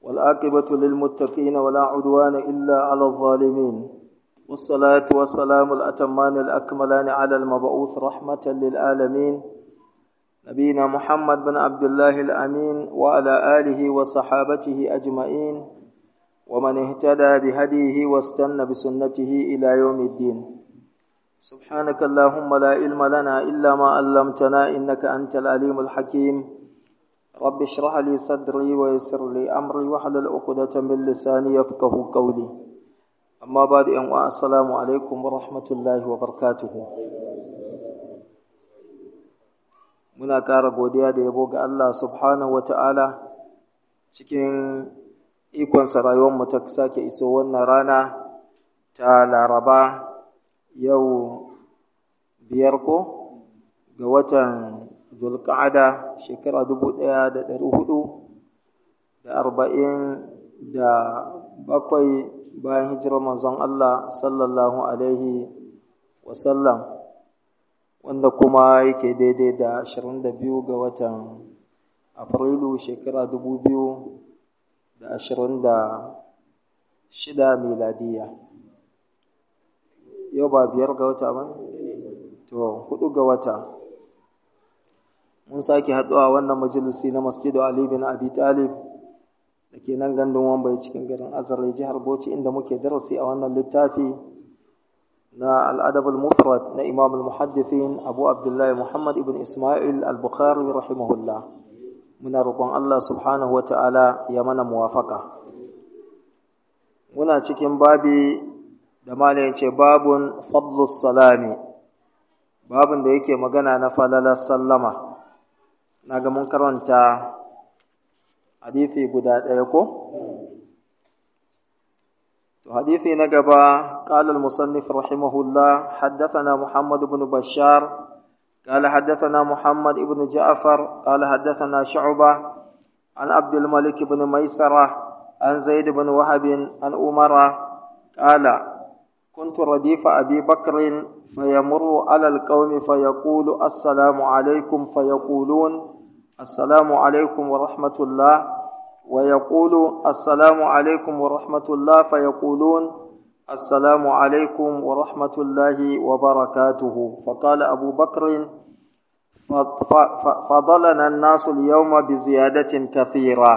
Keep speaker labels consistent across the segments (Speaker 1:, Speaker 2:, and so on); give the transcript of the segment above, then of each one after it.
Speaker 1: والعاقبة للمتقين ولا عدوان إلا على الظالمين والصلاة والسلام الأتمان الأكملان على المبعوث رحمة للعالمين نبينا محمد بن عبد الله الأمين وعلى آله وصحابته أجمعين ومن اهتدى بهديه واستنى بسنته إلى يوم الدين سبحانك اللهم لا علم لنا إلا ما علمتنا إنك أنت العليم الحكيم رب اشرح لي صدري ويسر لي أمري واحلل عقدة من لساني يفقه قولي أما بعد أن السلام عليكم ورحمة الله وبركاته muna ƙara godiya da yabo ga Allah subhanahu wata'ala cikin ikonsa rayuwarmu ta sake iso wannan rana ta laraba yau biyar ko ga watan zulka'ada shekara dubu ɗaya da ɗari hudu da arba'in da bakwai bayan hijirar manzon Allah sallallahu alaihi wasallam wanda kuma yake daidai da ashirin da biyu ga watan afrilu shekara dubu biyu da ashirin da shida miladiya yau ba biyar ga wata ba to hudu ga wata mun sake haɗuwa wannan majalisi na masjidu Ali bin Abi Talib da ke nan gandun Wambai cikin garin Azare jihar Bauchi inda muke darasi a wannan littafi na al-Adab al-Mufrad na Imam al-Muhaddithin Abu Abdullah Muhammad ibn Isma'il al-Bukhari rahimahullah muna roƙon Allah subhanahu wata'ala ya mana muwafaka muna cikin babi da malai ce babun fadlus salami babun da yake magana na falalar sallama na ga mun karanta hadithi guda ɗaya ko? To hadithi na gaba, ƙalal musannif rahimahullah, haddathana Muhammad ibn Bashar, قال حدثنا محمد بن جعفر قال حدثنا شعبة عن عبد الملك بن ميسرة عن زيد بن وهب عن أمر قال كنت رديف أبي بكر فيمر على القوم فيقول السلام عليكم فيقولون السلام عليكم ورحمة الله ويقول السلام عليكم ورحمة الله فيقولون السلام عليكم ورحمة الله وبركاته فقال أبو بكر فضلنا الناس اليوم بزيادة كثيرة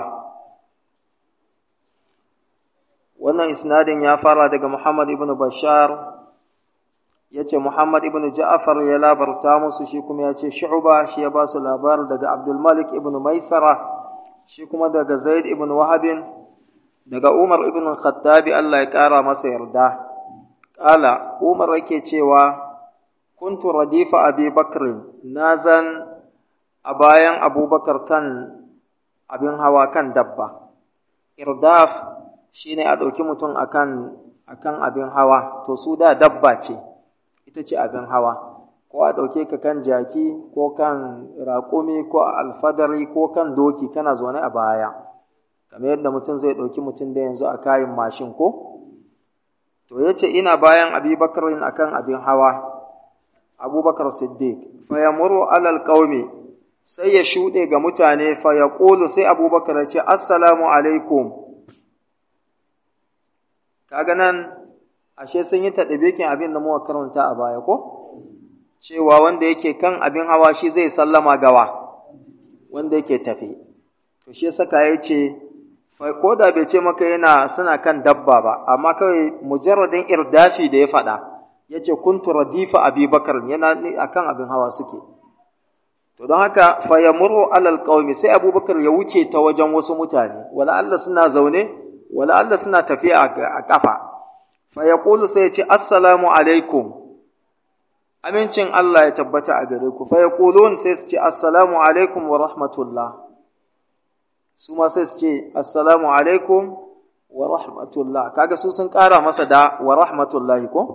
Speaker 1: wannan isnadin ya fara daga Muhammad ibn Bashar yace Muhammad ibn Ja'far ya labarta musu shi kuma yace Shu'ba shi ya ba su labar daga Abdul Malik ibn Maisara shi kuma daga Zaid ibn Wahab daga Umar ibn Khattabi Allah ya kara masa yarda kala Umar yake cewa kuntu radifa Abi Bakr nazan a bayan Abubakar kan abin hawa kan dabba irdaf shine a ɗauki mutum akan akan abin hawa to su da dabba ce ita ce abin hawa ko a ɗauke ka kan jaki ko kan raƙumi ko alfadari ko kan doki kana zaune a baya kamar yadda mutum zai ɗauki mutum da yanzu a kayan mashin ko to ya ce ina bayan abubakarin akan abin hawa abubakar siddiq fa yamuru alal qaumi sai ya shuɗe ga mutane fa ya sai abubakar ya ce assalamu alaikum kaga nan ashe sun yi taɗabikin abin da muka karanta a baya ko cewa wanda yake kan abin hawa shi zai sallama gawa wanda yake tafi to shi saka ya ce ko da bai ce maka yana suna kan dabba ba amma kawai mujarradin irdafi da ya faɗa ya ce kuntu radifa abubakar yana akan abin hawa suke to don haka fa yamuru alal qaumi sai abubakar ya wuce ta wajen wasu mutane wala Allah suna zaune wala Allah suna tafiya a kafa fa yaqulu sai ya ce assalamu alaikum amincin Allah ya tabbata a gare ku fa yaqulun sai su ce assalamu alaikum wa rahmatullah su ma sai su ce assalamu alaikum wa rahmatullah kaga su sun ƙara masa da wa rahmatullahi ko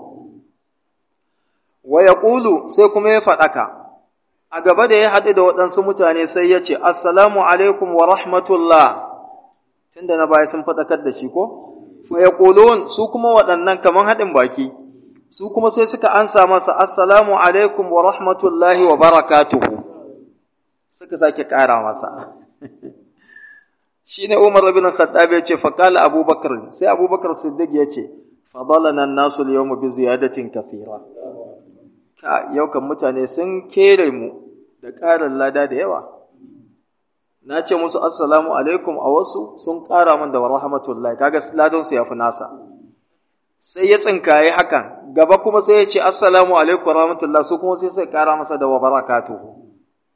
Speaker 1: wa yaqulu sai kuma ya faɗaka a gaba da ya haɗu da waɗansu mutane sai ya ce assalamu alaikum wa rahmatullah tunda na baya sun faɗakar da shi ko fa yaqulun su kuma waɗannan kaman haɗin baki su kuma sai suka ansa masa assalamu alaikum wa rahmatullahi wa barakatuhu suka sake ƙara masa shine Umar ibn Khattab ya ce fa qala Abubakar sai Abubakar Siddiq ya ce fadalana an-nasu al-yawma bi ziyadatin kathira ka yau kan mutane sun kere mu da ƙarin lada da yawa na ce musu assalamu alaikum a wasu sun ƙara min da rahmatullahi kaga ladan su yafi nasa sai ya tsinkaye hakan gaba kuma sai ya ce assalamu alaikum rahmatullahi su kuma sai sai ƙara masa da wa barakatuhu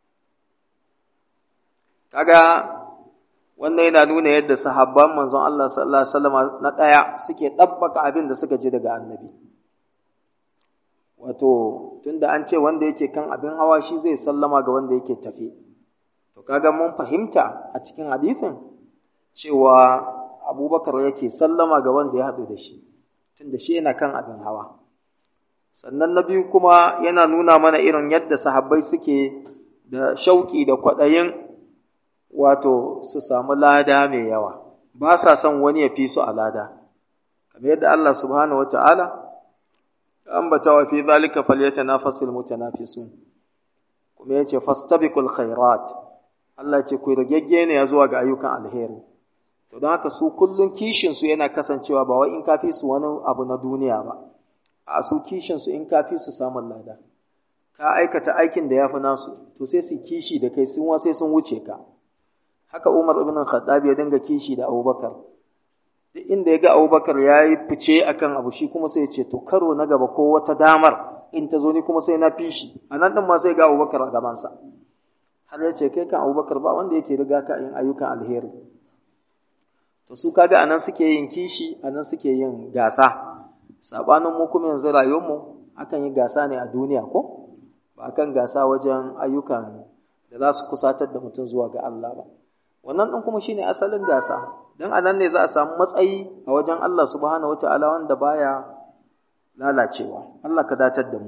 Speaker 1: kaga wannan yana nuna yadda sahabban manzon Allah sallallahu alaihi wasallam na ɗaya suke ɗabbaka abin da suka ji daga annabi wato tunda an ce wanda yake kan abin hawa shi zai sallama ga wanda yake tafi to kaga mun fahimta a cikin hadisin cewa abubakar yake sallama ga wanda ya haɗu da shi tunda shi yana kan abin hawa sannan na biyu kuma yana nuna mana irin yadda sahabbai suke da shauƙi da kwaɗayin wato su samu lada mai yawa ba sa son wani ya fi su a lada kamar yadda Allah subhanahu wa ta'ala ambata wa fi zalika falyatanafasul mutanafisun kuma yace fastabiqul khairat Allah ce ku ragegge ne ya zuwa ga ayyukan alheri to don haka su kullun kishin su yana kasancewa ba wai in kafi su wani abu na duniya ba a su kishin su in kafi su samun lada ka aikata aikin da yafi nasu to sai su kishi da kai sun sai sun wuce ka haka Umar ibn Khattab ya dinga kishi da Abubakar duk inda ya ga Abubakar ya yi fice akan abu shi kuma sai ya ce to karo na gaba ko wata damar in ta zo ni kuma sai na fi shi a nan ɗin ma sai ga Abubakar a gabansa har ya ce kai kan Abubakar ba wanda yake riga ka yin ayyukan alheri to su kaga anan suke yin kishi anan suke yin gasa sabanin mu kuma yanzu rayuwar mu akan yi gasa ne a duniya ko ba akan gasa wajen ayyukan da za su kusatar da mutum zuwa ga Allah ba wannan ɗin kuma shine asalin gasa don a nan ne za a samu matsayi a wajen Allah subhanahu wa ta'ala wanda baya lalacewa Allah ka datar da mu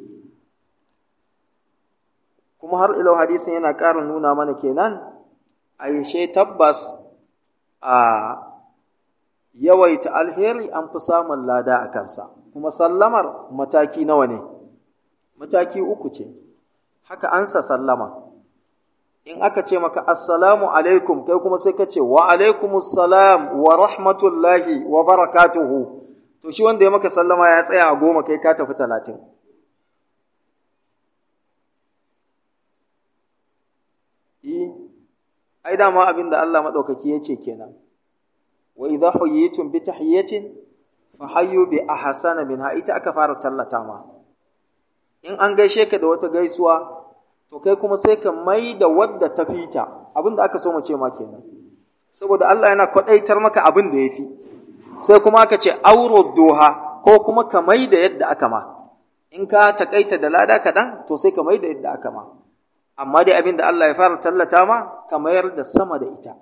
Speaker 1: kuma har ilau hadisin yana ƙara nuna mana kenan aishe tabbas a yawaita alheri an fi samun lada a kansa kuma sallamar mataki nawa ne mataki uku ce haka ansa sallama in aka ce maka assalamu alaikum kai kuma sai ka ce wa alaikumus salam wa rahmatullahi wa barakatuhu to shi wanda ya maka sallama ya tsaya a goma kai ka tafi talatin ai dama abin da Allah maɗaukaki ya ce kenan wa idza huyitum bi tahiyatin fa hayyu bi ahsana minha ita aka fara tallata ma in an gaishe ka da wata gaisuwa to kai kuma sai ka mai da wadda ta fita abin da aka so mu ce ma kenan saboda Allah yana kwadaitar maka abin da yafi sai kuma aka ce auro doha ko kuma ka mai da yadda aka ma in ka takaita da lada kaɗan to sai ka mai da yadda aka ma amma dai abin da Allah ya fara tallata ma ka mayar da sama da ita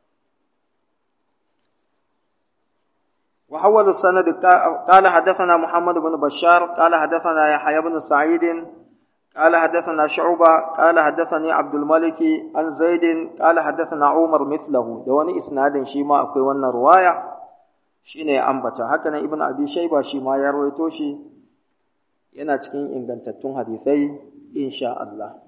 Speaker 1: وحول السند قال حدثنا محمد بن بشار قال حدثنا يحيى بن سعيد قال حدثنا شعبة قال حدثني عبد الملك عن زيد قال حدثنا عمر مثله دواني إسناد شيما أكوي وانا رواية شيني أنبتا هكذا ابن أبي شيبة شيما يرويتو شي yana cikin ingantattun hadisai insha Allah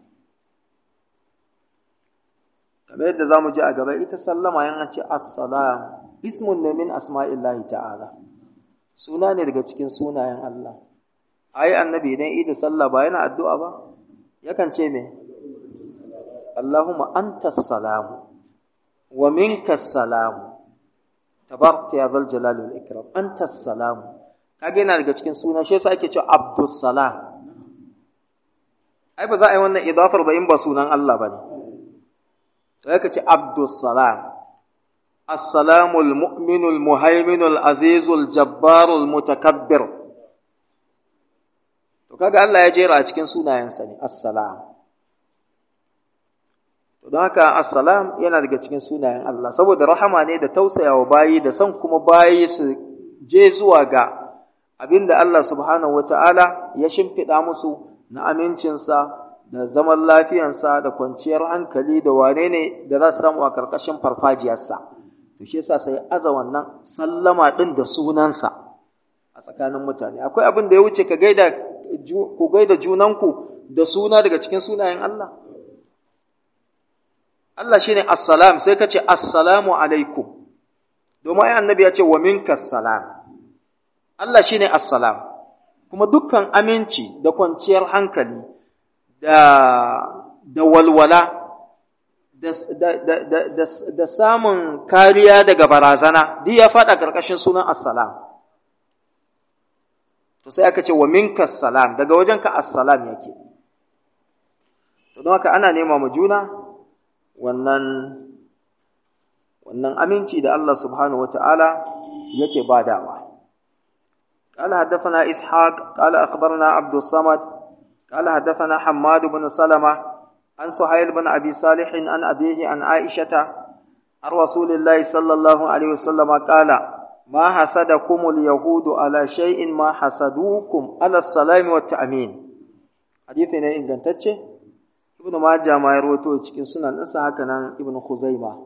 Speaker 1: kamar yadda zamu ji a gaba ita sallama yana ce assalam ismun ne min asma'illahi ta'ala suna ne daga cikin sunayen Allah ai annabi idan idi sallah ba yana addu'a ba yakan ce me Allahumma antas salamu wa minkas salamu tabarakta ya zal jalali wal ikram antas salamu kage yana daga cikin suna shi yasa ake cewa abdus salam ai ba za a yi wannan idafar ba in ba sunan Allah ba ne to yake ce abdus salam السلام المؤمن المهيمن العزيز الجبار المتكبر to kaga Allah ya jera a cikin sunayensa ne assalam to don haka assalam yana daga cikin sunayen Allah saboda rahama ne da tausayawa bayi da son kuma bayi su je zuwa ga abinda Allah subhanahu wata'ala ya shimfiɗa musu na amincinsa da zaman lafiyansa da kwanciyar hankali da wane ne da za su samu a ƙarƙashin farfajiyarsa to shi yasa sai aza wannan sallama ɗin da sunansa a tsakanin mutane akwai abin da ya wuce ka gaida ku gaida junanku da suna daga cikin sunayen Allah Allah shine assalam sai ka ce assalamu alaikum domin ai annabi ya ce wa minkas salam Allah shine assalam kuma dukkan aminci da kwanciyar hankali da da walwala da, da, da, da, da samun kariya daga barazana duk ya faɗa ƙarƙashin sunan assalam to sai aka ce wa minkas salam daga wajenka assalam yake to don haka ana nema mu juna wannan wannan aminci da Allah subhanahu wata'ala yake badawa قال حدثنا إسحاق قال أخبرنا عبد الصمد قال حدثنا حماد بن سلمة عن سهيل بن أبي صالح عن أبيه عن عائشة عن رسول الله صلى الله عليه وسلم قال ما حسدكم اليهود على شيء ما حسدوكم على السلام والتأمين حديث ne ingantacce ibn majah ma ya rawaito cikin sunan ɗinsa haka nan ibn khuzaima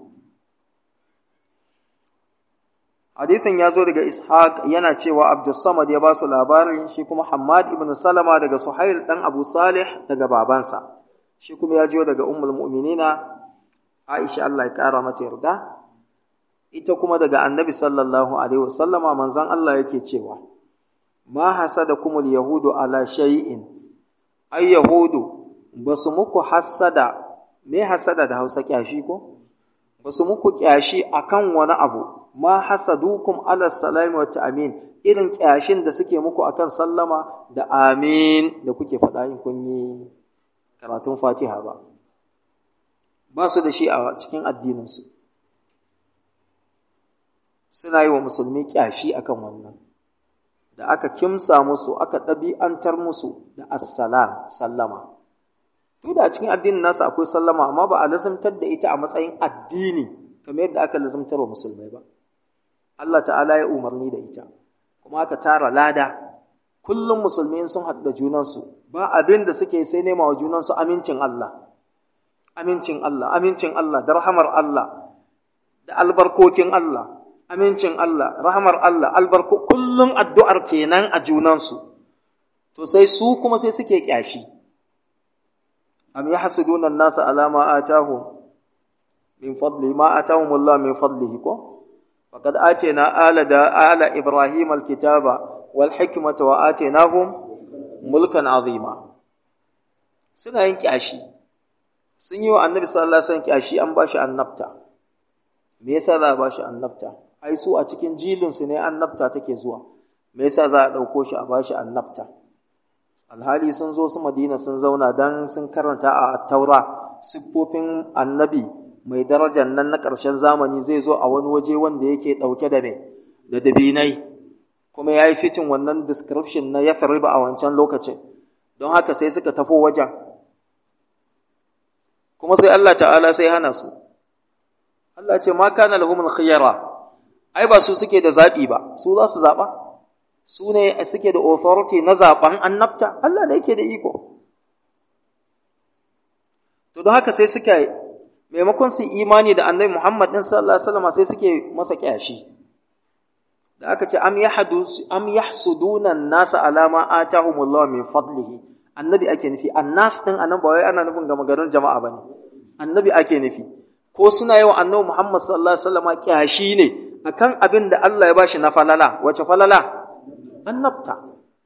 Speaker 1: hadithin ya zo daga ishaq yana cewa abdus samad ya ba su labarin shi kuma hammad ibn salama daga suhail dan abu salih daga babansa shi kuma ya jiyo daga ummul mu'minina aisha Allah ya kara mata yarda ita kuma daga annabi sallallahu alaihi wasallama manzon Allah yake cewa ma hasadakumul yahudu ala shay'in ay yahudu basu muku hasada me hasada da Hausa kyashi ko basu muku kyashi akan wani abu ma hasadukum ala salami wa ta'min irin kyashin da suke muku akan sallama da amin da kuke faɗa in kun yi karatun Fatiha ba ba su da shi a cikin addininsu suna yi wa musulmi kyashi akan wannan da aka kimsa musu aka ɗabi'antar musu da assalam sallama to da cikin addinin nasu akwai sallama amma ba a lazimtar da ita a matsayin addini kamar yadda aka lazimtar wa musulmai ba Allah ta'ala ya umarni da ita kuma aka tara lada kullum musulmi sun haɗu da junansu ba abin da suke sai nema wa junansu amincin Allah amincin Allah amincin Allah da rahamar Allah da albarkokin Allah amincin Allah, rahamar Allah, albarku, kullum addu'ar kenan a junansu, to sai su kuma sai suke ƙyashi. Am ya hasudunan nasa alama a tahu min fadli, ma a tahu mullah min fadlihi ko? Faƙad ate na ala da ala Ibrahim alkitaba wal hikmata wa ate na mulkan azima. Suna yin ƙyashi, sun yi wa annabi sallallahu alaihi wasallam ƙyashi an ba shi annabta. Me yasa za a ba shi annabta? ai su a cikin jilinsu ne annabta take zuwa me yasa za a ɗauko shi a bashi annabta alhali sun zo su madina sun zauna dan sun karanta a taura siffofin annabi mai darajar nan na ƙarshen zamani zai zo a wani waje wanda yake ɗauke da me da dabinai kuma ya yi fitin wannan description na ya riba a wancan lokacin don haka sai suka tafo wajen kuma sai Allah ta'ala sai hana su Allah ce ma kana lahumul khiyara ai ba su suke da zaɓi ba su za su zaɓa su ne suke da authority na zaɓen annabta Allah da yake da iko to don haka sai suka maimakon su imani da annabi Muhammad din sallallahu alaihi wasallam sai suke masa kyashi da aka ce am yahdu am yahsuduna an-nasa ala ma atahumullahu min fadlihi annabi ake nufi annas din anan ba wai ana nufin ga maganar jama'a bane annabi ake nufi ko suna yi wa annabi Muhammad sallallahu alaihi wasallam kyashi ne akan abin da Allah ya bashi na falala wace falala annabta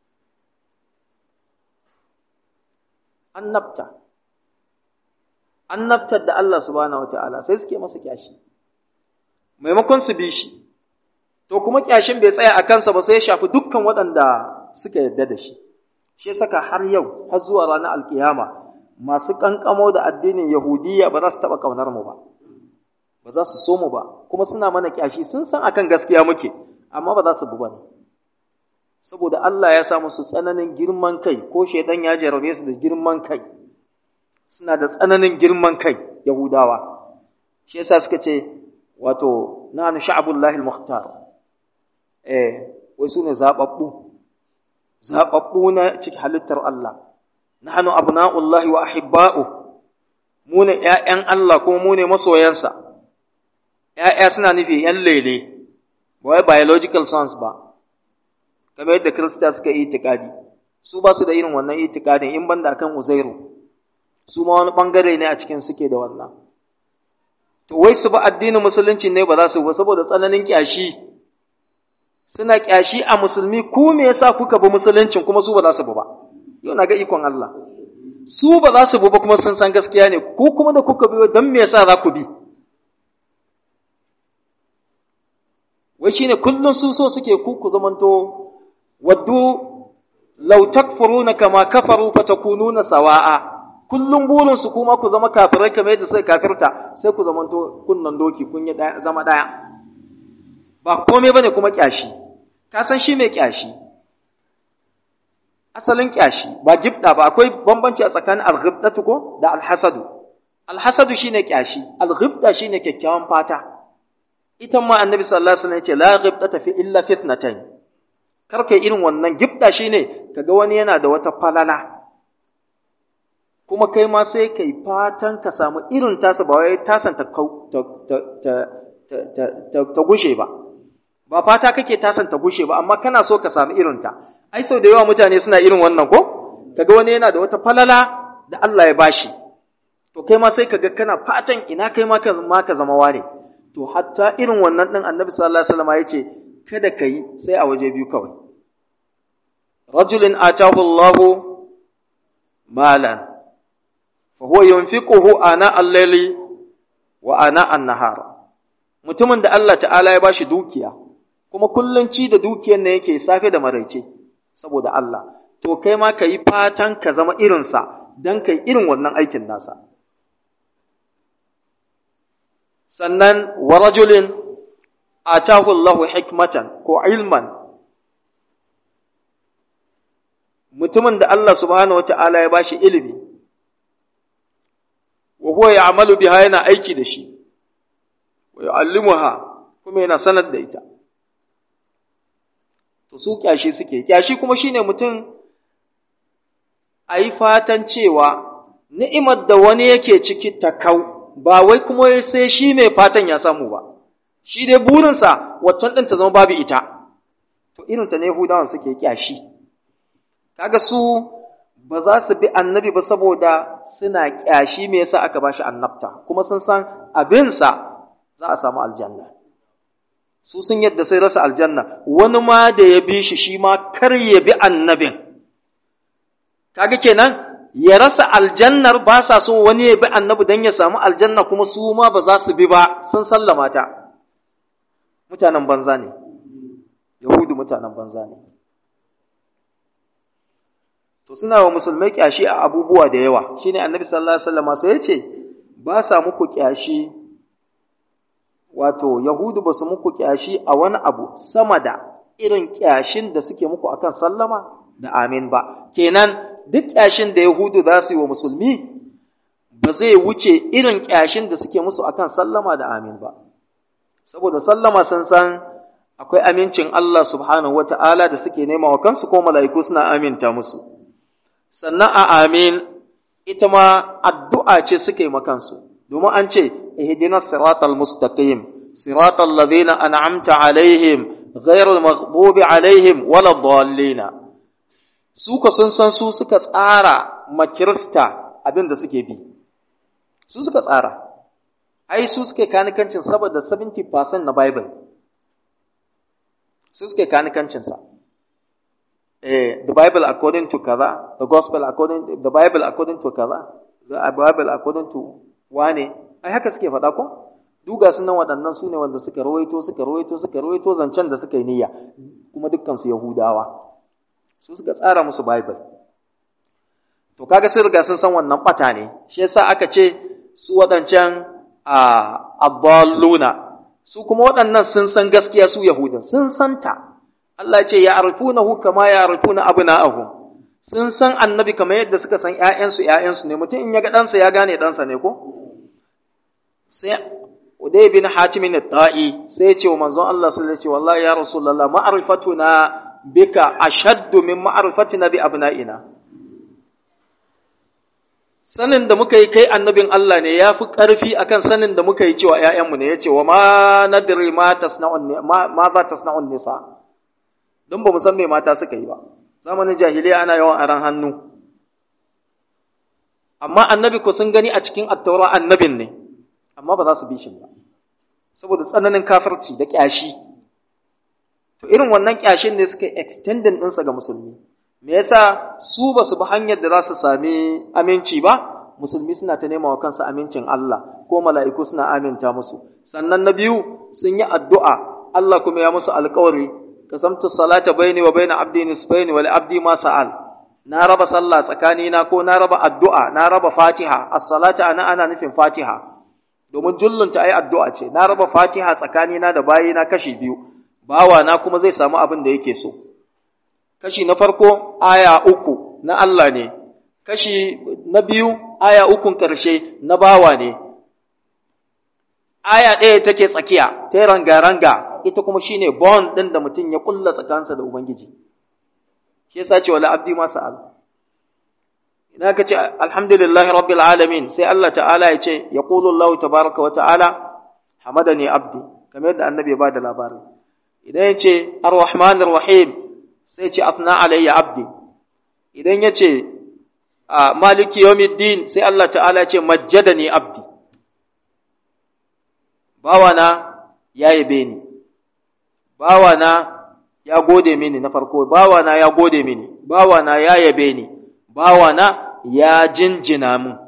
Speaker 1: annabta annabtar da Allah subhanahu wataala sai suke masa kyashi maimakon su bi shi to kuma kyashin bai tsaya a kansa ba sai ya shafi dukkan waɗanda suka yarda da shi shi saka har yau har zuwa ranar alkiyama masu kankamo da addinin yahudiyya ba za su taɓa ƙaunar mu ba ba za su so mu ba kuma suna mana kyashi sun san akan gaskiya muke amma ba za su bi bane saboda Allah ya sa musu tsananin girman kai ko shaidan ya jarabe su da girman kai suna da tsananin girman kai yahudawa shi yasa suka ce wato nahnu sha'abullahi al-mukhtar eh wai sune zababbu zababbu na cikin halittar Allah nahnu abna'ullahi wa ahibba'u mu ne ƴaƴan Allah kuma mu ne masoyansa ‘ya'ya suna nufi ‘yan lele, ba wai biological sons ba, kamar yadda Kirista suka yi itikadi, su ba su da irin wannan itikadin in banda akan Uzairu, su ma wani ɓangare ne a cikin suke da wannan. to wai su ba addinin musulunci ne ba za su ba saboda tsananin kyashi suna kyashi a musulmi ku me yasa kuka bi musuluncin kuma su ba za su bi ba yau na ga ikon Allah su ba za su bi ba kuma sun san gaskiya ne ku kuma da kuka bi don me yasa za ku bi wai shine kullun su so suke ku ku zamanto waddu law takfuruna kama kafaru fatakununa sawa'a kullum burinsu kuma ku zama kafirai kamar yadda suka kafirta sai ku zamanto kunnan doki kun yi zama ɗaya ba komai bane kuma kyashi ka san shi mai kyashi asalin kyashi ba gibda ba akwai bambanci a tsakanin alghibdatu ko da alhasadu alhasadu shine kyashi alghibda shine kyakkyawan fata ita ma annabi sallallahu alaihi wasallam ya ce la ghibdata fi illa fitnatayn kar kai irin wannan gibda shine kaga wani yana da wata falala kuma kai ma sai kai fatan ka samu irin tasa ba wai tasan ta ta gushe ba ba fata kake tasan ta gushe ba amma kana so ka samu irin ta ai sau da yawa mutane suna irin wannan ko kaga wani yana da wata falala da Allah ya bashi to kai ma sai kaga kana fatan ina kai ma ka ma ka zama wane to hatta irin wannan din Annabi sallallahu alaihi wasallam yace kada kai sai a waje biyu kawai rajulin atahu Allahu malan فهو ينفقه آناء الليل وآناء النهار mutumin da Allah ta'ala ya bashi dukiya kuma kullun ci da dukiyar ne yake safe da maraice saboda Allah to kai ma ka yi fatan ka zama irinsa don kai irin wannan aikin nasa sannan wa rajulin atahu Allahu hikmatan ko ilman mutumin da Allah subhanahu wa ta'ala ya bashi ilimi wa huwa ya'malu biha yana aiki da shi wa yu'allimuha kuma yana sanar da ita to su kyashi suke kyashi kuma shine mutum ayi fatan cewa ni'imar da wani yake ciki ta kau ba wai kuma sai shi mai fatan ya samu ba shi dai burinsa waccan ɗin ta zama babu ita to irin ta ne Yahudawan suke kyashi kaga su ba za su bi annabi ba saboda suna ƙyashi me yasa aka bashi annabta kuma sun san abinsa za a samu aljanna su sun yadda sai rasa aljanna wani ma da ya bi shi shi ma kar ya bi annabin kaga kenan ya rasa aljannar ba sa so wani ya bi annabi don ya samu aljanna kuma su ma ba za su bi ba sun sallama ta mutanen banza ne yahudu mutanen banza ne to suna wa musulmai kyashi a abubuwa da yawa shine annabi sallallahu alaihi wasallam sai yace ba sa muku kyashi wato yahudu ba su muku kyashi a wani abu sama da irin kyashin da suke muku akan sallama da amin ba kenan duk kyashin da yahudu za su yi wa musulmi ba zai wuce irin kyashin da suke musu akan sallama da amin ba saboda sallama sun san akwai amincin Allah subhanahu wata'ala da suke nema wa kansu ko mala'iku suna aminta musu sannan a amin ita ma addu'a ce suke makansu, domin an ce, ihdina siratal mustaqim siratal ladina an'amta alaihim ghairul maghdubi alaihim wala dallina su ka sun san su suka tsara makirista abin da suke bi su suka tsara ai su suke kanikancin saboda 70% na bible su suke kanikancinsa the Bible according to kaza, the Gospel according, the Bible according to kaza, the Bible according to wane, ai haka suke faɗa ko? Duga sunan waɗannan su ne wanda suka rawaito, suka rawaito, suka rawaito zancen da suka yi niyya, kuma dukkan su Yahudawa. Su suka tsara musu Bible. To kaga sun riga sun san wannan ɓata ne, shi yasa aka ce su waɗancan a abbaluna, su kuma waɗannan sun san gaskiya su Yahudan, sun santa. Allah ce ya arfunahu kama ya arfuna abna'ahum sun san annabi kamar yadda suka san ƴaƴansu ƴaƴansu ne mutum in ya ga ɗansa ya gane ɗansa ne ko sai Udai bin Hatim ne ta'i sai ya ce wa manzon Allah sallallahu alaihi wasallam wallahi ya rasulullah ma'rifatuna bika ashaddu min ma'rifatina bi abna'ina sanin da muka yi kai annabin Allah ne ya fi ƙarfi akan sanin da muka yi cewa ‘ya'yanmu ne ya ce wa ma nadiri ma za ta sna'un nisa don ba mu san me mata suka yi ba zamanin jahiliya ana yawan aran hannu amma annabi ko sun gani a cikin attaura annabin ne amma ba za su bi shi ba saboda tsananin kafirci da ƙyashi to irin wannan ƙyashin ne suka extending ɗinsa ga musulmi me yasa su ba su bi hanyar da za su sami aminci ba musulmi suna ta nema wa kansu amincin Allah ko mala'iku suna aminta musu sannan na biyu sun yi addu'a Allah kuma ya musu alƙawari kasamtu salata baini wa baina abdi nisbaini wa li abdi ma sa'al na raba sallah tsakanina ko na raba addu'a na raba fatiha as-salata ana ana nufin fatiha domin jullunta ai addu'a ce na raba fatiha tsakanina da bayina kashi biyu bawa na kuma zai samu abin da yake so kashi na farko aya uku na Allah ne kashi na biyu aya ukun ƙarshe na bawa ne aya ɗaya take tsakiya ta ranga-ranga ita kuma shine bond ɗin da mutum ya ƙulla tsakansa da Ubangiji shi yasa ce wala abdi ma sa'al idan ka ce alhamdulillahi rabbil alamin sai Allah ta'ala ya ce ya qulu Allah tabaraka wa ta'ala hamadani abdi kamar yadda annabi ya bada labarin idan ya ce arrahmanir rahim sai ce afna alayya abdi idan ya ce maliki yawmiddin sai Allah ta'ala ya ce majjadani abdi bawana ya yabe ni bawana ya gode mini na farko bawana ya gode mini bawana ya yabe ni bawana ya jinjina mun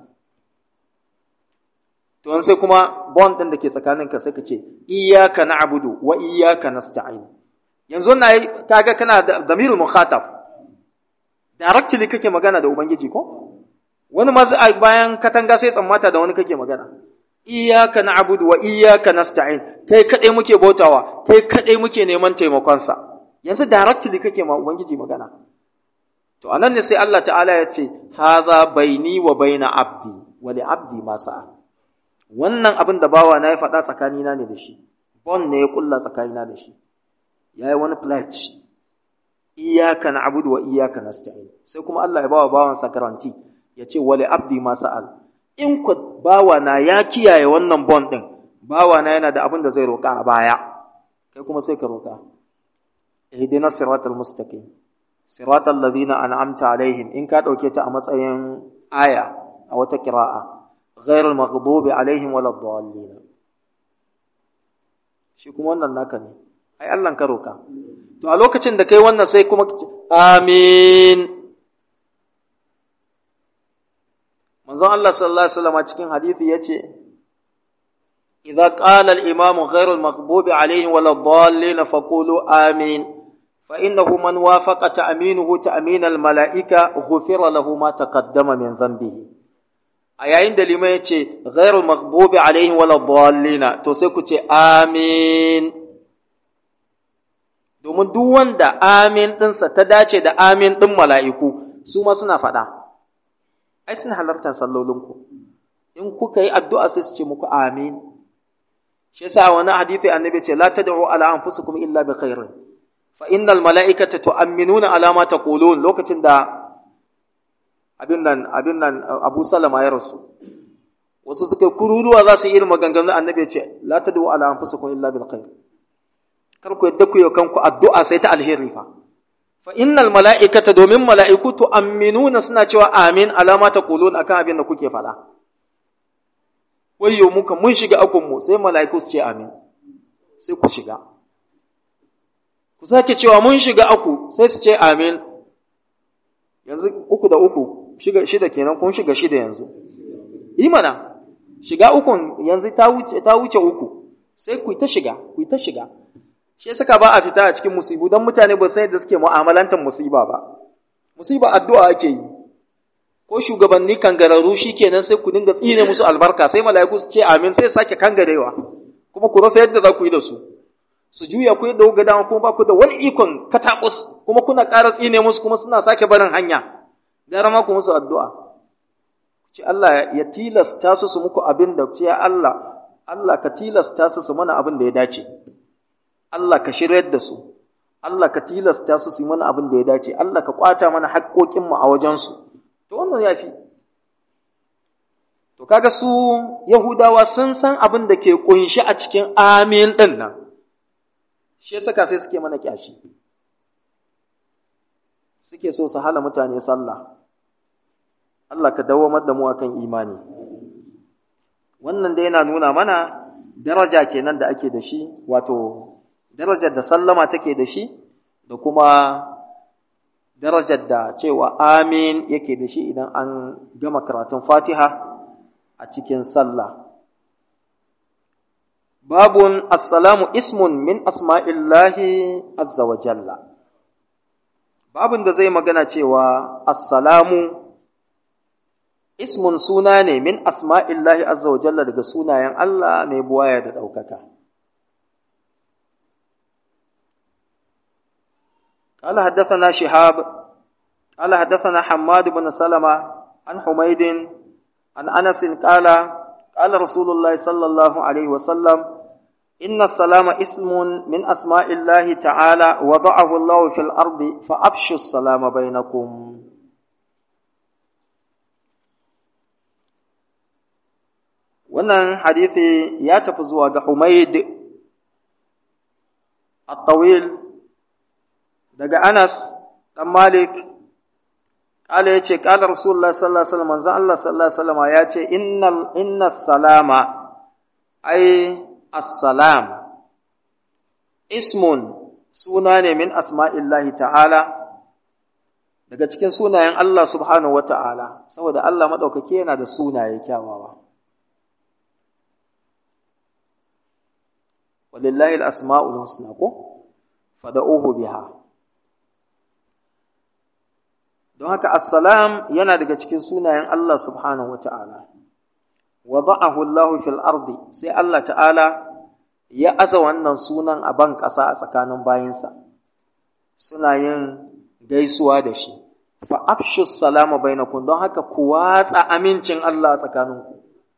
Speaker 1: to sai kuma bond din da ke tsakaninka sai ka ce iyyaka na'budu wa iyyaka nasta'in yanzu na kaga kana da damirul mukhatab directly kake magana da ubangiji ko wani ma bayan katanga sai tsammata da wani kake magana iyyaka na'budu wa iyyaka nasta'in kai kadai muke bautawa kai kadai muke neman taimakon sa yanzu directly kake ma ubangiji magana to anan ne sai Allah ta'ala ya ce hadha baini wa baina abdi wa li abdi ma sa'a wannan abin da bawa na ya faɗa tsakanina ne da shi bon ne ya kulla tsakanina da shi yayi wani pledge iyyaka na'budu wa iyyaka nasta'in sai kuma Allah ya bawa bawan sa garanti ya ce wa li abdi ma sa'al in ku bawa na ya kiyaye wannan bon din bawa na yana da abin da zai roƙa a baya kai kuma sai ka roƙa ihdina siratal mustaqim siratal ladina an'amta alaihim in ka dauke ta a matsayin aya a wata qira'a ghairul maghdubi alaihim waladdallin shi kuma wannan naka ne ai Allah ka roƙa to a lokacin da kai wannan sai kuma amin manzon Allah sallallahu alaihi wasallam cikin hadisi yace idza qala al-imamu ghayru al-maghdubi alaihim wala dhallin faqulu amin fa innahu man wafaqa ta'minuhu ta'min al-mala'ika ghufira lahu ma taqaddama min dhanbihi a yayin da limai yace ghayru al-maghdubi alaihim wala dhallin to sai ku ce amin domin duk wanda amin ɗinsa ta dace da amin ɗin mala'iku su ma suna faɗa ai suna halartar sallolinku in kuka yi addu'a sai su ce muku amin shi yasa wani hadisi annabi ce la tad'u ala anfusikum illa bi khairin fa innal mala'ikata tu'minuna ala ma taqulun lokacin da abin nan abin nan Abu Salama ya rasu wasu suka kururuwa za su yi irin maganganun annabi ce la tad'u ala anfusikum illa bil khair kar ku yadda ku yi kanku addu'a sai ta alheri fa fa innal mala'ikata domin mala'iku tu'minuna suna cewa amin alama ta qulun akan abin da kuke faɗa wayyo muka mun shiga akun mu sai mala'iku su ce amin sai ku shiga ku sake cewa mun shiga aku sai su ce amin yanzu uku da uku shiga shida kenan kun shiga shida yanzu imana shiga ukun yanzu ta wuce ta wuce uku sai ku ta shiga ku ta shiga shi saka ba a fita a cikin musibu don mutane ba sai da suke mu'amalantar musiba ba musiba addu'a ake yi ko shugabanni kangararru kenan sai ku dinga tsine musu albarka sai mala'iku su ce amin sai sake kangarewa kuma ku rasa yadda za ku yi da su su juya ku yadda kuka dama kuma ba ku da wani ikon katakus kuma kuna ƙara tsine musu kuma suna sake barin hanya gara ma ku musu addu'a ce Allah ya tilasta su su muku abin da ce Allah Allah ka tilasta su su mana abin da ya dace Allah ka shiryar da su, Allah ka tilasta su su yi mana abin da ya dace, Allah ka ƙwata mana haƙƙoƙinmu a wajensu, to wannan ya fi. To kaga su Yahudawa sun san abin da ke ƙunshi a cikin amin ɗin nan, shi ya saka sai suke mana ƙyashi. Suke so su hala mutane sallah, Allah ka dawamar da mu akan imani. wannan da yana nuna mana daraja kenan da ake da shi wato darajar da sallama take da shi da kuma darajar da cewa amin yake da shi idan an gama karatun fatiha a cikin sallah babun assalamu ismun min asma'illahi azza wa jalla babun da zai magana cewa assalamu ismun suna ne min asma'illahi azza wa jalla daga sunayen Allah mai buwaya da ɗaukaka. قال حدثنا شهاب قال حدثنا حماد بن سلمة عن حميد عن أنس قال قال رسول الله صلى الله عليه وسلم إن السلام اسم من أسماء الله تعالى وضعه الله في الأرض فأبشوا السلام بينكم wannan hadithi ya tafi zuwa ga Humaid at-Tawil daga Anas dan Malik kala yace kala Rasulullah sallallahu alaihi wasallam manzo Allah sallallahu alaihi wasallam yace innal innas salama ay as-salam ismun suna ne min asma'illahi ta'ala daga cikin sunayen Allah subhanahu wa ta'ala saboda Allah maɗaukaki yana da sunaye kyawawa walillahi al'asma'ul husna ko fada'uhu biha don haka assalam yana daga cikin sunayen Allah subhanahu wa ta'ala wada'ahu Allah fil ardi sai Allah ta'ala ya aza wannan sunan a ban ƙasa a tsakanin bayinsa suna yin gaisuwa da shi fa afshu salama bainakum don haka ku watsa amincin Allah a tsakaninku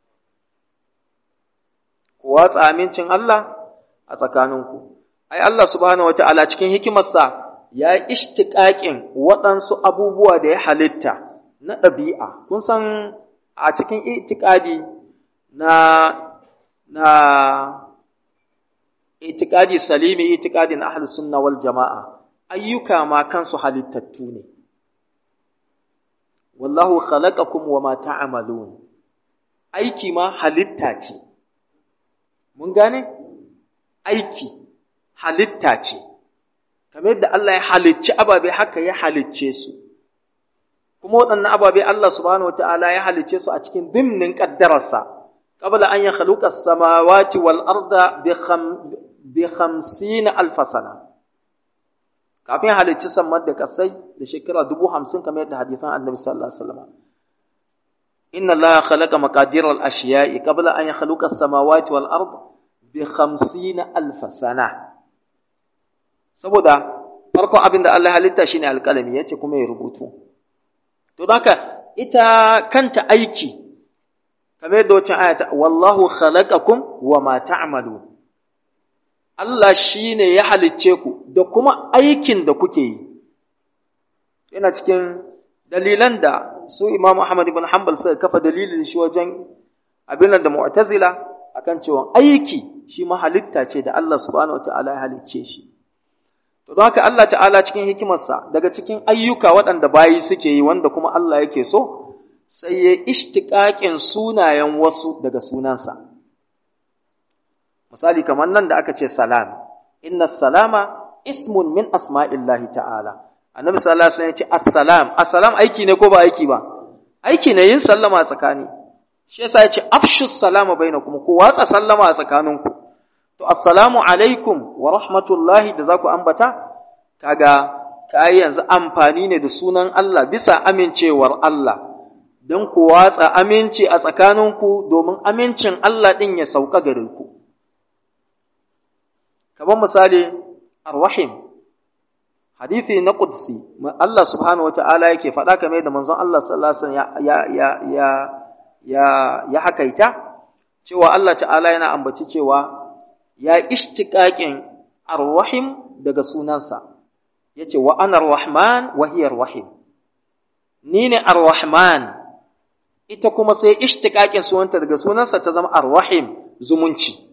Speaker 1: ku watsa amincin Allah a tsakaninku ai Allah subhanahu wata'ala cikin hikimarsa ya ishtiqaqin waɗansu abubuwa da ya halitta na ɗabi'a kun san a cikin itikadi na na itikadi salimi itikadin ahlus sunna wal jama'a ayyuka ma kansu halittattu ne wallahu khalaqakum wama ta'malun aiki ma halitta ce mun gane aiki halitta ce kamar yadda Allah ya halicci ababe haka ya halicce su kuma waɗannan ababe Allah subhanahu wataala ya halicce su a cikin dimnin kaddararsa qabla an yakhluqa as-samawati wal arda bi 50 alf sana kafin halicci sammar da kasai da shekara dubu hamsin kamar yadda hadithan annabi sallallahu alaihi wasallam inna allaha khalaqa maqadir al ashiya'i qabla an yakhluqa as-samawati wal ard bi 50 alf sana saboda farkon abin da Allah halitta shine alƙalami yace kuma ya rubutu to haka ita kanta aiki kamar yadda wacce ayata wallahu khalaqakum wa ma ta'malun Allah shi ne ya halicce ku da kuma aikin da kuke yi. Yana cikin dalilan da su Imam Ahmad ibn Hanbal suka kafa dalilin shi wajen abin da Mu'tazila akan cewa aiki shi ma halitta ce da Allah subhanahu wata'ala ya halicce shi. To don haka Allah ta'ala cikin hikimarsa daga cikin ayyuka waɗanda bayi suke yi wanda kuma Allah yake so sai ya ishtiƙaƙin sunayen wasu daga sunansa. misali kamar nan da aka ce salam inna salama ismun min asma'illahi ta'ala annabi sallallahu alaihi wasallam ya ce assalam assalam aiki ne ko ba aiki ba aiki ne yin sallama a tsakani shi yasa ya ce afshu salama bainakum ku watsa sallama a tsakaninku to assalamu alaikum wa rahmatullahi da zaku ambata kaga kai yanzu amfani ne da sunan Allah bisa amincewar Allah don ku watsa aminci a tsakaninku domin amincin Allah ɗin ya sauka gare ku. kamar misali arwahim hadithi na qudsi Allah subhanahu wata'ala yake faɗa kamar da manzon Allah sallallahu alaihi wasallam ya ya ya ya ya hakaita cewa Allah ta'ala yana ambaci cewa ya ishtiqaqin arwahim daga sunansa yace wa ana arrahman wa hiya arwahim ni ne arrahman ita kuma sai ishtiqaqin sunanta daga sunansa ta zama arwahim zumunci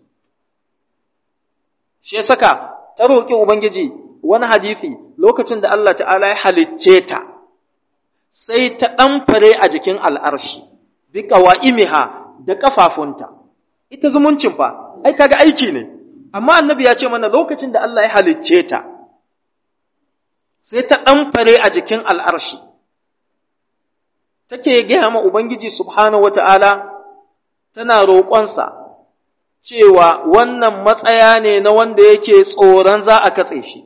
Speaker 1: shi ya saka ta roƙi Ubangiji wani hadithi lokacin da Allah ta'ala ya halicce ta, sai ta ɗamfare a jikin al'arshi, bi ƙawa'imiha da ƙafafunta, ita zumuncin fa ai kaga aiki ne amma annabi ya ce mana lokacin da Allah ya halicce ta sai ta ɗanfare a jikin al'arshi take gaya ma Ubangiji subhanahu wa ta'ala tana roƙonsa cewa wannan matsaya ne na wanda yake tsoron za a katse shi.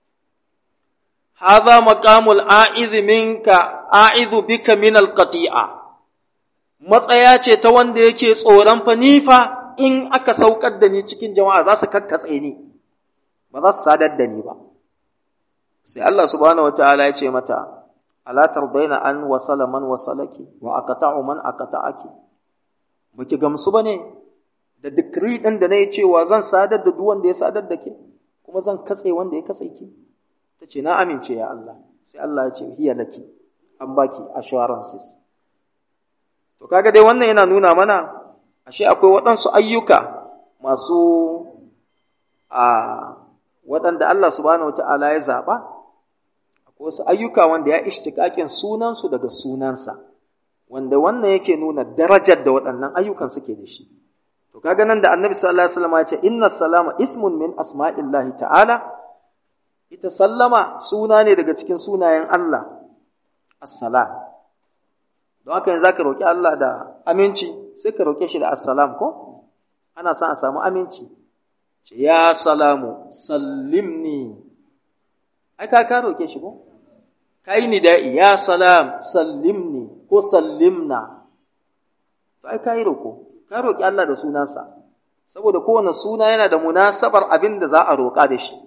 Speaker 1: Haza maƙamul a'izu minka, a'izu bika min alƙati'a, matsaya ce ta wanda yake tsoron fa nifa in aka saukar da ni cikin jama'a za su kakkatse ni, ba za su sadar da ni ba. Sai Allah subhanahu wa ta'ala ya ce mata, Ala tardaina an wasala man wasalaki wa aqta'u man aqta'aki. Baki gamsu bane da decree din da nayi cewa zan sadar da duk wanda ya sadar da ke kuma zan katse wanda ya katse ki. Tace na amince ya Allah. Sai Allah ya ce hiya laki an baki assurances. To kaga dai wannan yana nuna mana ashe akwai waɗansu ayyuka masu a waɗanda Allah subhanahu wata'ala ya zaɓa wasu ayyuka wanda ya ishtikakin sunansu daga sunansa wanda wannan yake nuna darajar da waɗannan ayyukan suke da shi to kaga nan da annabi sallallahu alaihi wasallam ya ce inna salama ismun min asma'illahi ta'ala ita sallama suna ne daga cikin sunayen Allah assalam don haka yanzu zaka roki Allah da aminci sai ka roke shi da assalam ko ana son a samu aminci ce ya salamu sallimni ai ka ka roke shi ko kai ni da'i ya salam sallimni ko sallimna to ai kai roko ka roki Allah da sunansa saboda kowane suna yana da munasabar abin da za a roƙa da shi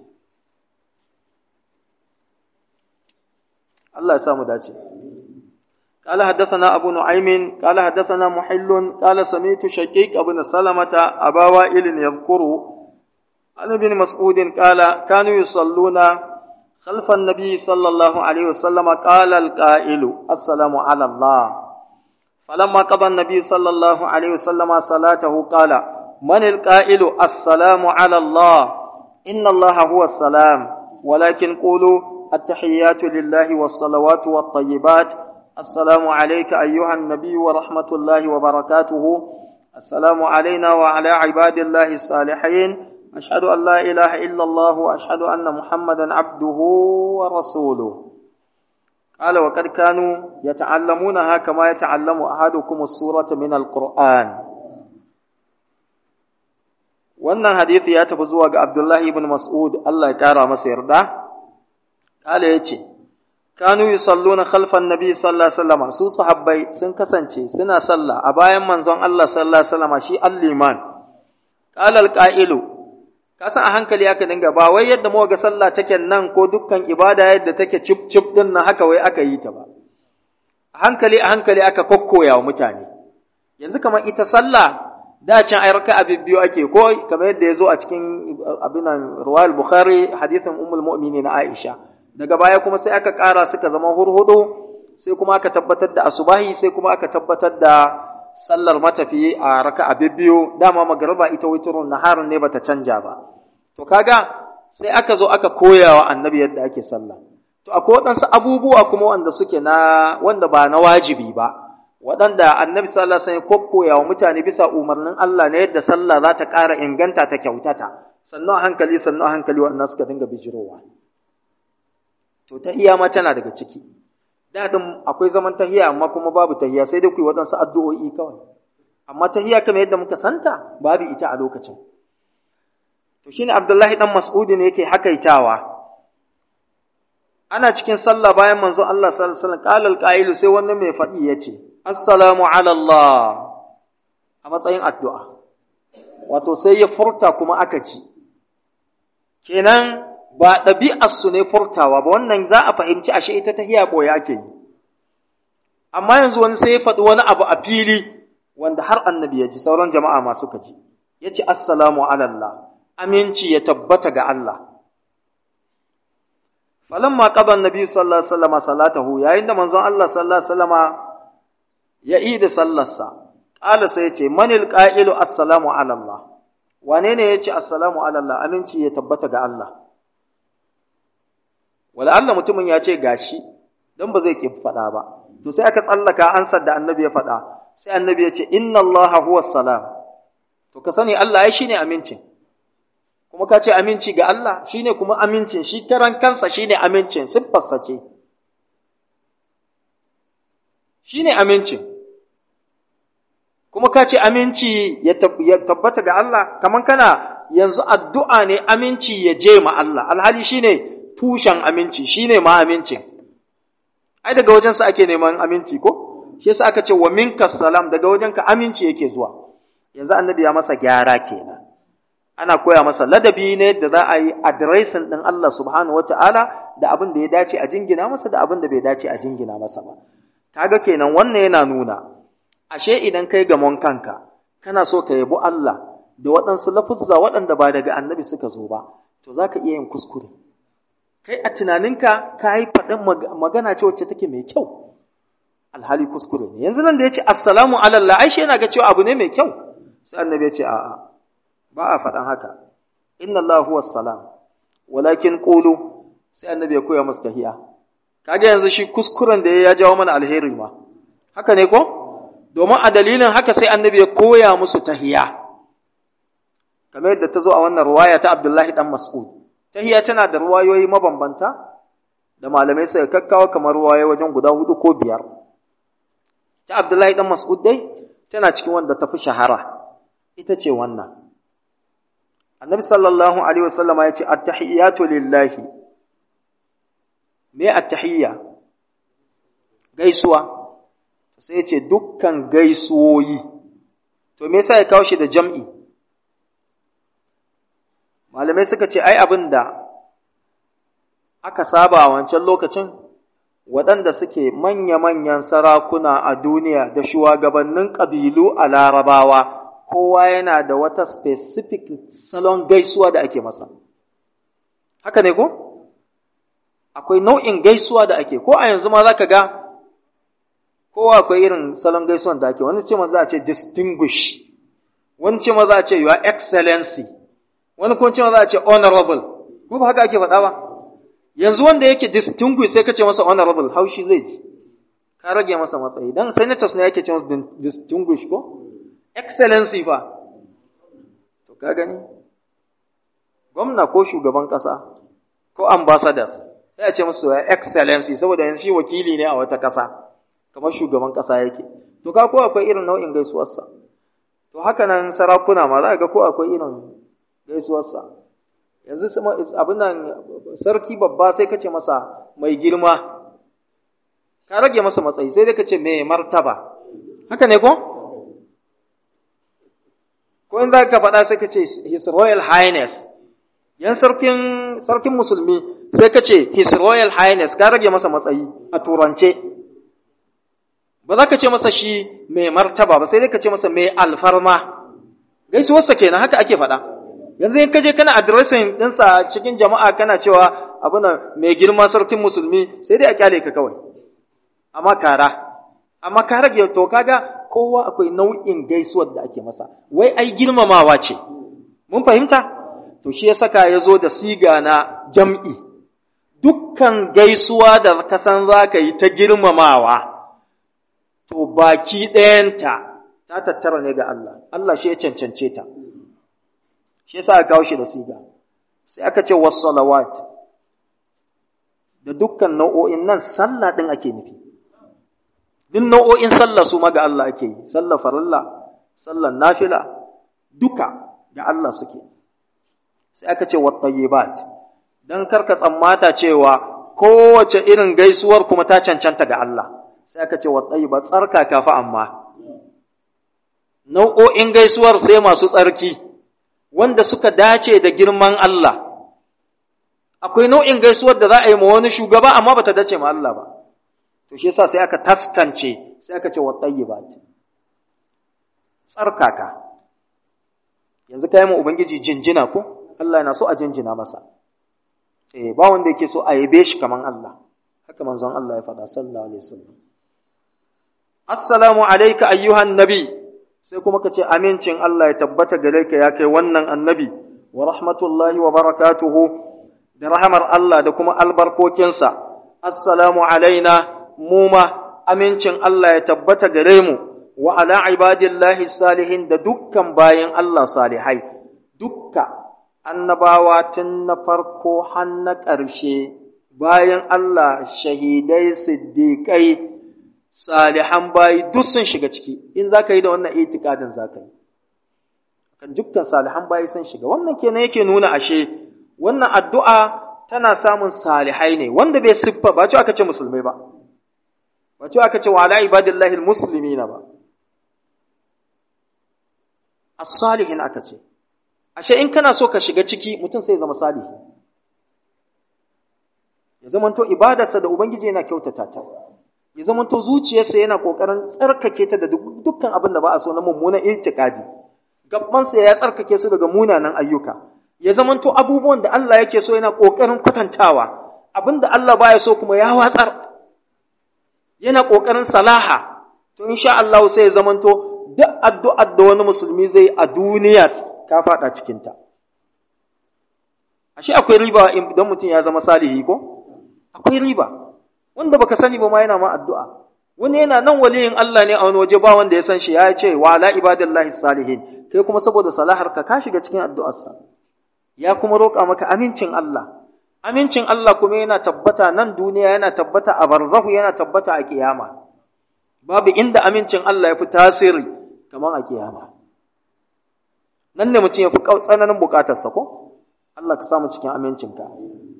Speaker 1: Allah ya samu dace قال حدثنا أبو نعيم قال حدثنا محل قال سمعت شقيق بن سلمة أبا وائل يذكر عن ابن مسعود قال كانوا يصلون خلف النبي صلى الله عليه وسلم قال القائل السلام على الله فلما قضى النبي صلى الله عليه وسلم صلاته قال من القائل السلام على الله إن الله هو السلام ولكن قولوا التحيات لله والصلوات والطيبات السلام عليك أيها النبي ورحمة الله وبركاته السلام علينا وعلى عباد الله الصالحين أشهد أن لا إله إلا الله وأشهد أن محمدا عبده ورسوله قال وقد كانوا يتعلمونها كما يتعلم أحدكم السورة من القرآن wannan hadisi ya tafi zuwa ga Abdullahi ibn Mas'ud Allah ya kara masa yarda kala yace kanu yusalluna khalfan nabi sallallahu alaihi wasallam su sahabbai sun kasance suna sallah a bayan manzon Allah sallallahu alaihi wasallam shi al-liman qala al-qa'ilu kasan a hankali aka dinga ba wai yadda muka ga sallah take nan ko dukkan ibada yadda take cip cip din nan haka wai aka yi ta ba a hankali a hankali aka kokkoya wa mutane yanzu kamar ita sallah da can ai raka'a biyu ake ko kamar yadda ya zo a cikin abinan ruwayal bukhari hadithin ummul mu'minin aisha daga baya kuma sai aka ƙara suka zama hurhudu sai kuma aka tabbatar da asubahi sai kuma aka tabbatar da sallar matafi a raka'a biyu dama magariba ita witrun naharun ne bata canja ba to kaga sai aka zo aka koya wa annabi yadda ake sallah to akwai waɗansu abubuwa kuma wanda suke na wanda ba na wajibi ba waɗanda annabi sallallahu alaihi wasallam kokkoya wa mutane bisa umarnin Allah ne yadda sallah za ta ƙara inganta ta kyautata sannan a hankali sannan a hankali waɗannan suka dinga bijirowa to tahiya ma tana daga ciki dadin akwai zaman tahiya amma kuma babu tahiya sai dai ku yi waɗansu addu'o'i kawai amma tahiya kamar yadda muka santa babu ita a lokacin to shine Abdullahi dan Mas'udi ne yake hakaitawa ana cikin sallah bayan manzo Allah sallallahu alaihi wasallam qala al sai wani mai faɗi yace assalamu ala Allah a matsayin addu'a wato sai ya furta kuma aka ci kenan ba ɗabi'arsu ne furtawa ba wannan za a fahimci ashe ita ta hiya ɓoye ake yi amma yanzu wani sai ya faɗi wani abu a fili wanda har annabi ya ji sauran jama'a masu kaji ya ce assalamu alallah aminci ya tabbata ga Allah falamma qada annabi sallallahu alaihi wasallam salatahu yayin da manzon Allah sallallahu alaihi wasallam ya yi da sallarsa qala sai ya ce manil qa'ilu assalamu alallah wane ne ya ce assalamu alallah aminci ya tabbata ga Allah wala Allah mutumin ya ce gashi don ba zai ki faɗa ba to sai aka tsallaka ansar da annabi ya faɗa sai annabi ya ce inna Allah huwa salam to to ka sani Allah ai shine amincin kuma ka ce aminci ga Allah shine kuma amincin shi karan kansa shine amincin siffarsa ce shine amincin kuma ka ce aminci ya tabbata ga Allah kaman kana yanzu addu'a ne aminci ya je ma Allah alhali shine tushen aminci shine ma amincin ai daga wajensa ake neman aminci ko shi yasa aka ce wa minka salam daga wajenka aminci yake zuwa yanzu annabi ya masa gyara kenan ana koya masa ladabi ne da za a yi adiresin ɗin Allah subhanahu wa ta'ala da abin da ya dace a jingina masa da abin da bai dace a jingina masa ba. Kaga kenan wannan yana nuna, ashe idan kai gamon kanka, kana so ka yabi Allah da waɗansu lafuzza waɗanda ba daga annabi suka zo ba, to za ka iya yin kuskure. Kai a tunaninka ka yi faɗin magana ce wacce take mai kyau, alhali kuskure ne. Yanzu nan da ya ce, Assalamu alallah, ai shi yana ga cewa abu ne mai kyau, sai annabi ya ce, A'a, ba a faɗan haka inna Allah huwa salam walakin qulu sai annabi ya koya musu tahiya kaga yanzu shi kuskuren da ya jawo mana alheri ma haka ne ko domin a dalilin haka sai annabi ya koya musu tahiya kamar yadda ta zo a wannan ruwaya ta Abdullahi dan Mas'ud tahiya tana da ruwayoyi mabambanta da malamai sai kakkawa kamar ruwaye wajen guda hudu ko biyar ta Abdullahi dan Mas'ud dai tana cikin wanda ta fi shahara ita ce wannan annabi sallallahu alaihi wasallama ya ce attahiyatu lillahi me attahiyya gaisuwa sai ya ce dukkan gaisuwoyi to me yasa ya kawo shi da jam'i malamai suka ce ai abin da aka saba a wancan lokacin waɗanda suke manya-manyan sarakuna a duniya da shugabannin ƙabilu a larabawa kowa yana da wata specific salon gaisuwa da ake masa. Haka ne ko? Akwai nau'in gaisuwa da ake, ko a yanzu ma za ka ga kowa akwai irin salon gaisuwan da ake, wani ce ma za a ce distinguish, wani ce ma za a ce your excellency, wani kuma ce ma za a ce honorable, ko ba haka ake faɗa ba? Yanzu wanda yake distinguish sai ka ce masa honorable, haushi zai ji, ka rage masa matsayi, don senators ne yake ce masa distinguish ko? excellency fa to ka gani gwamna ko shugaban ƙasa ko ambassadors sai a ce musu excellency saboda yanzu shi wakili ne a wata ƙasa kamar shugaban ƙasa yake to ka ko akwai irin nau'in gaisuwarsa to haka nan sarakuna ma za ga ko akwai irin gaisuwarsa yanzu abin nan sarki babba sai ka ce masa mai girma ka rage masa matsayi sai dai ka ce mai martaba haka ne ko ko in za ka faɗa sai ka ce his royal highness yan sarkin sarkin musulmi sai ka ce his royal highness ka rage masa matsayi a turance ba za ka ce masa shi mai martaba ba sai dai ka ce masa mai alfarma gaisuwarsa kenan haka ake faɗa yanzu in ka je kana addressing ɗinsa cikin jama'a kana cewa abu na mai girma sarkin musulmi sai dai a kyale ka kawai amma kara amma ka rage to kaga kowa akwai nau'in gaisuwar da ake masa wai ai girmamawa ce mun fahimta to shi ya saka ya zo da siga na jam'i dukkan gaisuwa da ka san za ka yi ta girmamawa to baki ɗayanta ta tattara ne ga Allah Allah shi ya cancance ta shi yasa aka kawo shi da siga sai aka ce wassalawat da dukkan nau'o'in nan sallah ɗin ake nufi duk nau'o'in sallah su ma ga Allah ake yi, sallah farilla, sallah nafila, duka ga Allah suke. Sai aka ce wattayyibat don karka tsammata cewa kowace irin gaisuwar kuma ta cancanta ga Allah. Sai aka ce wattayyibat tsarka kafa amma. Nau'o'in gaisuwar sai masu tsarki, wanda suka dace da girman Allah. Akwai nau'in gaisuwar da za a yi ma wani shugaba amma ba ta dace ma Allah ba. to shi yasa sai aka taskance sai aka ce wa tayyibat tsarkaka yanzu kai mu ubangiji jinjina ko Allah yana so a jinjina masa eh ba wanda yake so a yabe shi kaman Allah haka manzon Allah ya faɗa sallallahu alaihi wasallam assalamu alayka ayyuhan nabi sai kuma ka ce amincin Allah ya tabbata gare ka ya kai wannan annabi wa rahmatullahi wa barakatuhu da rahamar Allah da kuma albarkokinsa assalamu alaina mu ma amincin Allah ya tabbata gare mu wa ala ibadillahi salihin da dukkan bayan Allah salihai dukka annabawa tun na farko har na ƙarshe bayan Allah shahidai siddiƙai salihan bayi duk sun shiga ciki in za ka yi da wannan itikadin za ka yi kan dukkan salihan bayi sun shiga wannan kenan yake nuna ashe wannan addu'a tana samun salihai ne wanda bai siffa ba ce aka ce musulmai ba ba ce aka ce wa ala ibadillahi muslimina ba as-salihin aka ce ashe in kana so ka shiga ciki mutum sai zama salihi ya zamanto ibadarsa da ubangiji yana kyautata ta ya zamanto zuciyarsa yana kokarin tsarkake ta da dukkan abin da ba a so na mummunan itikadi gabbansa ya tsarkake su daga munanan ayyuka ya zamanto abubuwan da Allah yake so yana kokarin kwatantawa abin da Allah baya so kuma ya watsar yana kokarin salaha to insha Allah sai ya zamanto duk addu'ar da wani musulmi zai a duniya ka faɗa cikinta. Ashe akwai riba idan mutum ya zama salihi ko? Akwai riba, wanda baka sani ba ma yana ma addu'a. Wani yana nan waliyin Allah ne a wani waje ba wanda ya san shi ya ce wa ala ibadillahi salihin, kai kuma saboda salahar ka ka shiga cikin addu'arsa. Ya kuma roƙa maka amincin Allah. Amincin Allah kuma yana tabbata nan duniya yana tabbata a barzahu yana tabbata a kiyama. Babu inda amincin Allah ya fi tasiri kamar a kiyama. nan ne mutum ya fi tsananin bukatarsa ko? Allah ka samu cikin amincinka.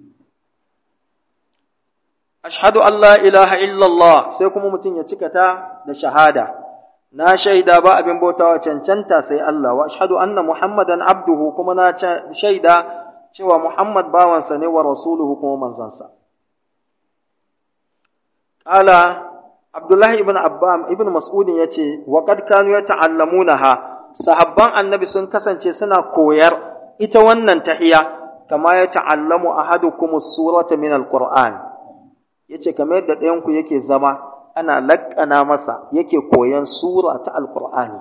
Speaker 1: Ashhadu Allah ilaha illallah sai kuma mutum ya cika ta da shahada. Na shaida ba abin bautawa cancanta sai Allah wa ashhadu anna Muhammadan abduhu kuma na shaida cewa Muhammad bawansa ne wa rasuluhu kuma manzansa. Ƙala Abdullahi ibn Abbam ibn Mas'udin ya ce, wa qad kanu yata'allamunaha sahabban annabi sun kasance suna koyar ita wannan tahiya kama ya ta'allamu ahadukum surata min alquran yace kamar yadda ɗayan ku yake zama ana laƙana masa yake koyan sura ta alqur'ani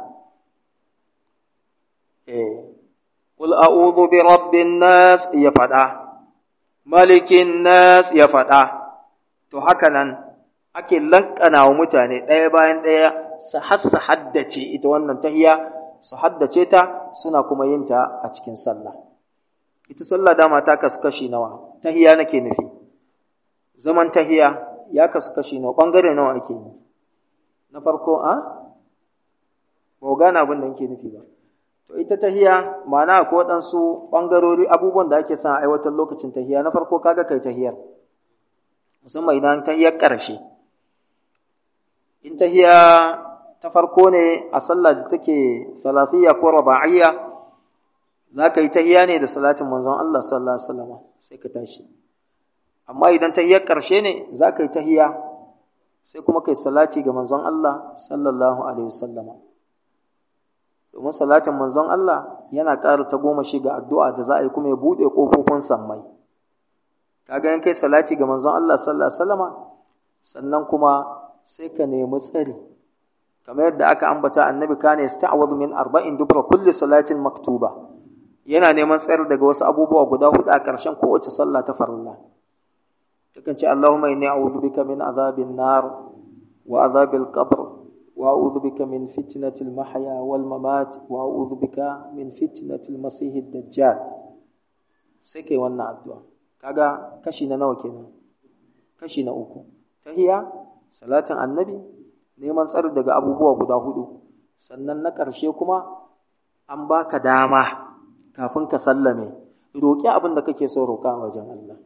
Speaker 1: eh qul a'udhu bi rabbin nas ya fada malikin nas ya fada to haka nan ake laƙana wa mutane ɗaya bayan ɗaya su hassa haddace ita wannan tahiya su haddace ta suna kuma yin ta a cikin sallah ita sallah dama ta kasu kashi nawa tahiya nake nufi zaman tahiya ya kasu kashi nawa bangare nawa ake yi na farko a ba gane abin da nake nufi ba to ita tahiya ma'ana ko waɗansu ɓangarori abubuwan da ake son a aiwatar lokacin tahiya na farko kaga kai tahiyar musamman idan tahiyar ƙarshe in tahiya ta farko ne a sallah da take salafiyya ko raba'iyya za ka yi tahiya ne da salatin manzon Allah sallallahu alaihi wasallam sai ka tashi amma idan tahiyar ƙarshe ne za ka yi tahiya sai kuma kai salati ga manzon Allah sallallahu alaihi wasallama domin salatin manzon Allah yana ƙara ta goma shi ga addu'a da za a yi kuma ya buɗe ƙofofin sammai kaga in kai salati ga manzon Allah sallallahu alaihi wasallama sannan kuma sai ka nemi tsari kamar yadda aka ambata annabi kana yasta'wadhu min arba'in dubra kulli salatin maktuba yana neman tsayar daga wasu abubuwa guda hudu a ƙarshen kowace sallah ta farilla yakan ce Allahumma inni a'udhu bika min azabin nar wa azabil qabr wa a'udhu bika min fitnatil mahya wal mamat wa a'udhu bika min fitnatil masihid dajjal sai kai wannan addu'a kaga kashi na nawa kenan kashi na uku tahiya salatin annabi neman tsari daga abubuwa guda hudu sannan na ƙarshe kuma an baka dama kafin ka sallame roƙi abin da kake so roƙa a wajen Allah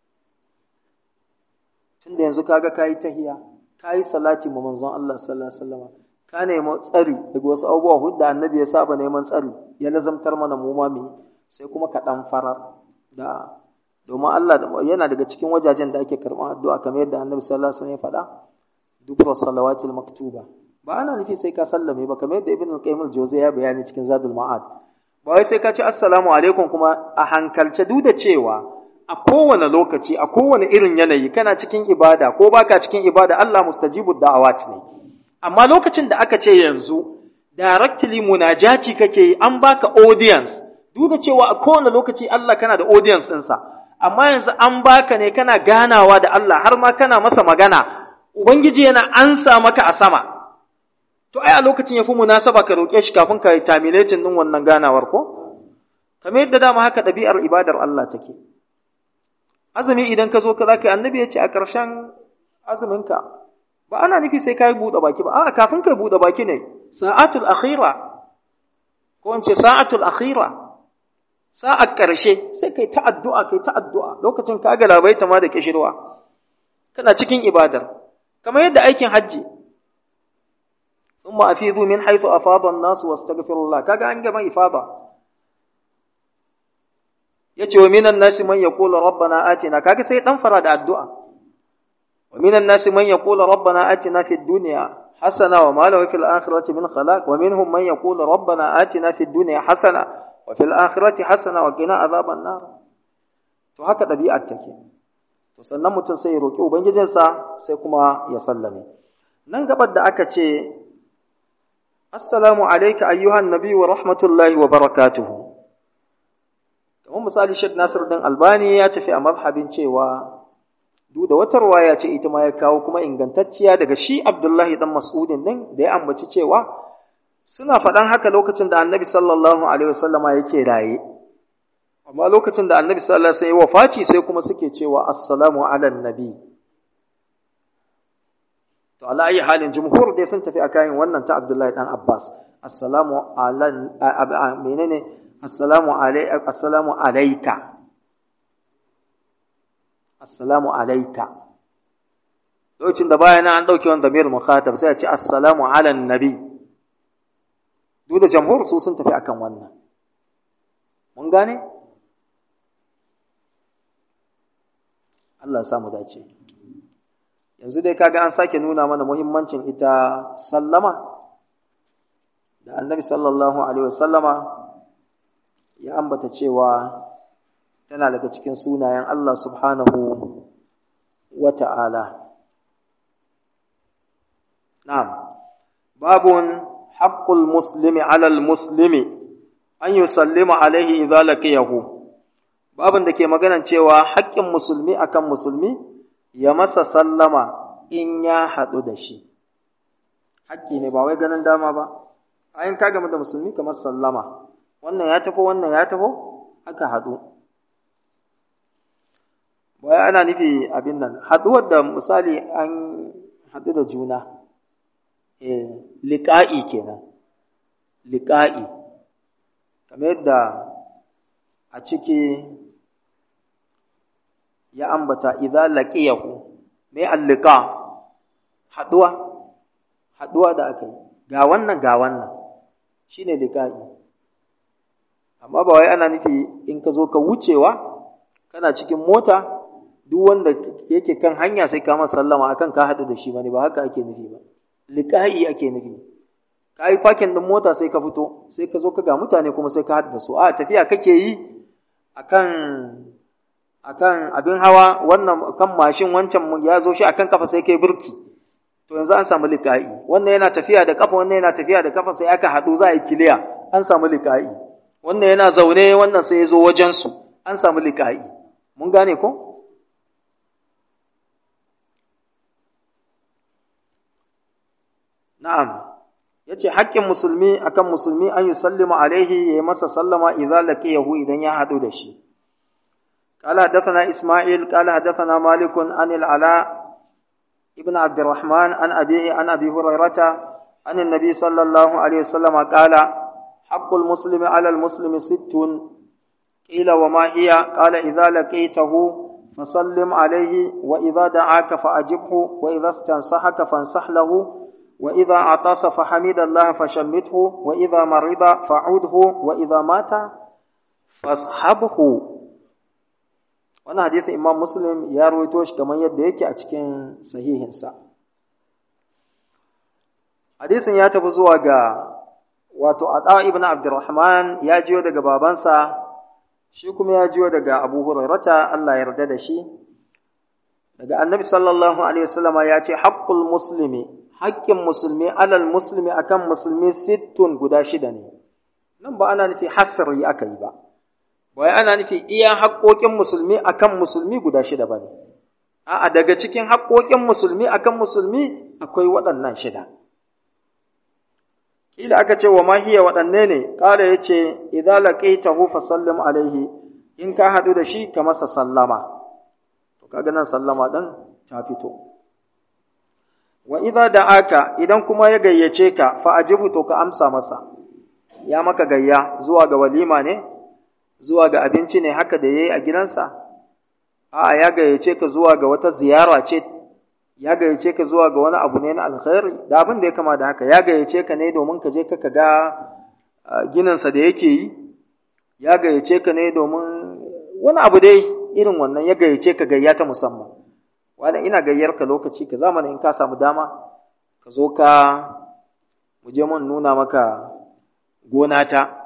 Speaker 1: tunda yanzu kaga kayi tahiya kayi salati ma manzon Allah sallallahu alaihi wasallam ka nemi tsari daga wasu abubuwa hudu da annabi ya saba neman tsari ya lazamtar mana mu ma sai kuma ka dan farar da domin Allah yana daga cikin wajajen da ake karɓar addu'a kamar yadda annabi sallallahu alaihi wasallam ya faɗa dubra salawatil maktuba ba ana nufi sai ka sallame ba kamar yadda ibn al-qayyim al-jawzi ya bayani cikin zadul ma'ad ba wai sai ka ce assalamu alaikum kuma a hankalce duk da cewa a kowane lokaci a kowane irin yanayi kana cikin ibada ko baka cikin ibada Allah mustajibu da'awat ne amma lokacin da aka ce yanzu directly munajati kake yi an baka audience duk da cewa a kowane lokaci Allah kana da audience ɗinsa amma yanzu an baka ne kana ganawa da Allah har ma kana masa magana Ubangiji yana ansa maka a sama, to ai a lokacin ya fi munasaba ka roƙe shi kafin ka yi terminating ɗin wannan ganawar ko kamar yadda dama haka ɗabi'ar ibadar Allah take azumi idan ka zo ka za ka yi annabi ya ce a ƙarshen azuminka ba ana nufi sai ka yi buɗe baki ba a'a kafin ka buɗe baki ne sa'atul akhira ko in ce sa'atul akhira sa'ar ƙarshe sai kai ta addu'a kai ta addu'a lokacin ka ga labaita ma da kishirwa kana cikin ibadar kamar yadda aikin hajji thumma afidu min haythu afada an-nas wastaghfirullah kaga an gama ifada yace wa minan nasi man yaqulu rabbana atina kaga sai dan fara da addu'a wa minan nasi man yaqulu rabbana atina fid dunya hasana wa ma lahu fil akhirati min khalaq wa minhum man yaqulu rabbana atina fid dunya hasana wa fil akhirati hasana wa qina adhaban nar to haka dabi'ar take to sannan mutum sai ya roki ubangijinsa sai kuma ya sallame nan gabar da aka ce assalamu alayka ayyuhan nabi wa rahmatullahi wa barakatuhu kamar misali Sheikh Nasir din Albani ya tafi a mazhabin cewa duk da wata ruwaya ce ita ma ya kawo kuma ingantacciya daga shi Abdullahi dan Mas'udin din da ya ambaci cewa suna faɗan haka lokacin da Annabi sallallahu alaihi wasallama yake raye amma lokacin da Annabi sallallahu alaihi wasallam ya wafati sai kuma suke cewa assalamu ala nabi to ala ayi halin jumhur dai sun tafi akan wannan ta Abdullahi dan Abbas assalamu ala menene assalamu assalamu alaika assalamu alaika lokacin da bayana an dauke wanda damir mukhatab sai a ce assalamu ala nabi duk da jamhur su sun tafi akan wannan mun gane Allah ya samu dace yanzu dai kaga an sake nuna mana muhimmancin ita sallama da annabi sallallahu alaihi wasallama ya ambata cewa tana daga cikin sunayen Allah subhanahu wa ta'ala. Na'am, babun haƙƙul muslimi alal muslimi an yi sallima alaihi idza laqiyahu babun da ke maganan cewa haƙƙin musulmi akan musulmi ya masa sallama in ya haɗu da shi. Haƙƙi ne ba wai ganin dama ba, ayin ka game da musulmi kamar sallama. wannan ya tafi wannan ya tafi aka haɗu baya ana nufi abin nan haɗuwar da misali an haɗu da juna eh liƙa'i kenan liƙa'i kamar yadda a ciki ya ambata idza laqiyahu mai allika haɗuwa haɗuwa da aka yi ga wannan ga wannan shine liƙa'i amma ba wai ana nufi in ka zo ka wucewa kana cikin mota duk wanda yake kan hanya sai ka masa sallama akan ka haɗu da shi bane ba haka ake nufi ba liqa'i ake nufi ka yi fakin din mota sai ka fito sai ka zo ka ga mutane kuma sai ka haɗu da su a tafiya kake yi akan akan abin hawa wannan kan mashin wancan ya zo shi akan kafa sai kai burki to yanzu an samu liqa'i wannan yana tafiya da kafa wannan yana tafiya da kafa sai aka haɗu za a yi kiliya an samu liqa'i wannan yana zaune wannan sai ya zo wajensu an samu liƙa'i mun gane ko? na'am ya ce haƙƙin musulmi akan musulmi an yi sallima alaihi ya yi masa sallama idan laqiyahu idan ya haɗu da shi قال حدثنا إسماعيل قال حدثنا مالك عن العلاء ابن عبد الرحمن عن أبيه عن أبي هريرة عن النبي صلى الله عليه وسلم قال حق المسلم على المسلم ست قيل وما هي قال إذا لقيته فسلم عليه وإذا دعاك فأجبه وإذا استنصحك فانصح له وإذا عطس فحمد الله فشمته وإذا مرض فعوده وإذا مات فاصحبه wannan hadisin imam muslim ya rawaito shi kamar yadda yake a cikin sahihinsa hadisin ya tafi zuwa ga wato Ada ibn Abdurrahman ya jiyo daga babansa shi kuma ya jiyo daga Abu Hurairata Allah ya yarda da shi daga Annabi sallallahu alaihi wasallama ya ce haqqul muslimi haƙƙin musulmi alal muslimi akan musulmi sittun guda shida ne nan ba ana nufi hasri aka yi ba ba ana nufi iya haƙƙoƙin musulmi akan musulmi guda shida ba ne a'a daga cikin haƙƙoƙin musulmi akan musulmi akwai waɗannan shida kila aka ce wa ma hiya waɗanne ne kala yace idza laqaitahu fa sallim alaihi in ka hadu da shi ka masa sallama to kaga nan sallama din ta fito wa idza da'aka idan kuma ya gayyace ka fa ajibu to ka amsa masa ya maka gayya zuwa ga walima ne zuwa ga abinci ne haka da yayi a gidansa a'a ya gayyace ka zuwa ga wata ziyara ce ya gayyace ka zuwa ga wani abu ne na alkhairi da abin da ya kama da haka ya gayyace ka ne domin ka je ka ga gininsa da yake yi ya gayyace ka ne domin wani abu dai irin wannan ya gayyace ka gayya ta musamman wani ina gayyar ka lokaci ka zamana in ka samu dama ka zo ka mu je mun nuna maka gona ta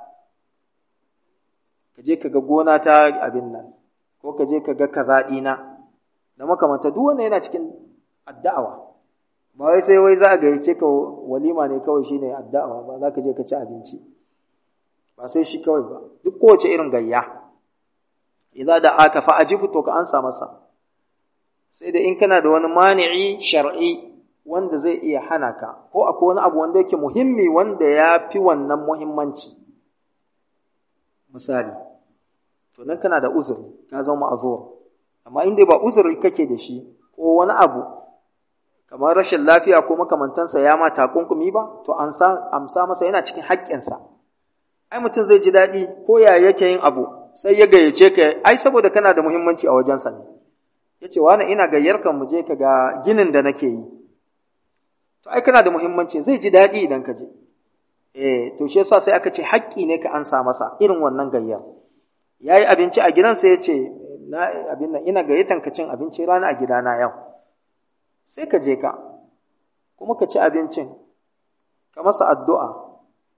Speaker 1: ka je ka ga gona ta abin nan ko ka je ka ga kaza ɗina da makamanta duk wanda yana cikin addawa ba wai sai wai za a gayyace ka walima ne kawai shine addawa ba za ka je ka ci abinci ba sai shi kawai ba duk kowace irin gayya idza da aka fa ajibu to ka ansa masa sai da in kana da wani mani'i shar'i wanda zai iya hana ka ko akwai wani abu wanda yake muhimmi wanda ya fi wannan muhimmanci misali to nan kana da uzuri ka zama ma'azur amma inda ba uzuri kake da shi ko wani abu kamar rashin lafiya ko makamantansa ya ma takunkumi ba to an sa amsa masa yana cikin haƙƙinsa ai mutum zai ji daɗi ko ya yake yin abu sai ya gayyace ka ai saboda kana da muhimmanci a wajensa ne ya ce wani ina gayyar ka mu je ka ga ginin da nake yi to ai kana da muhimmanci zai ji daɗi idan ka je eh to shi yasa sai aka ce haƙƙi ne ka ansa masa irin wannan gayyar yayi abinci a gidansa ya ce na abin nan ina gayyatan ka cin abinci rana a gidana yau sai ka je ka kuma ka ci abincin ka masa addu'a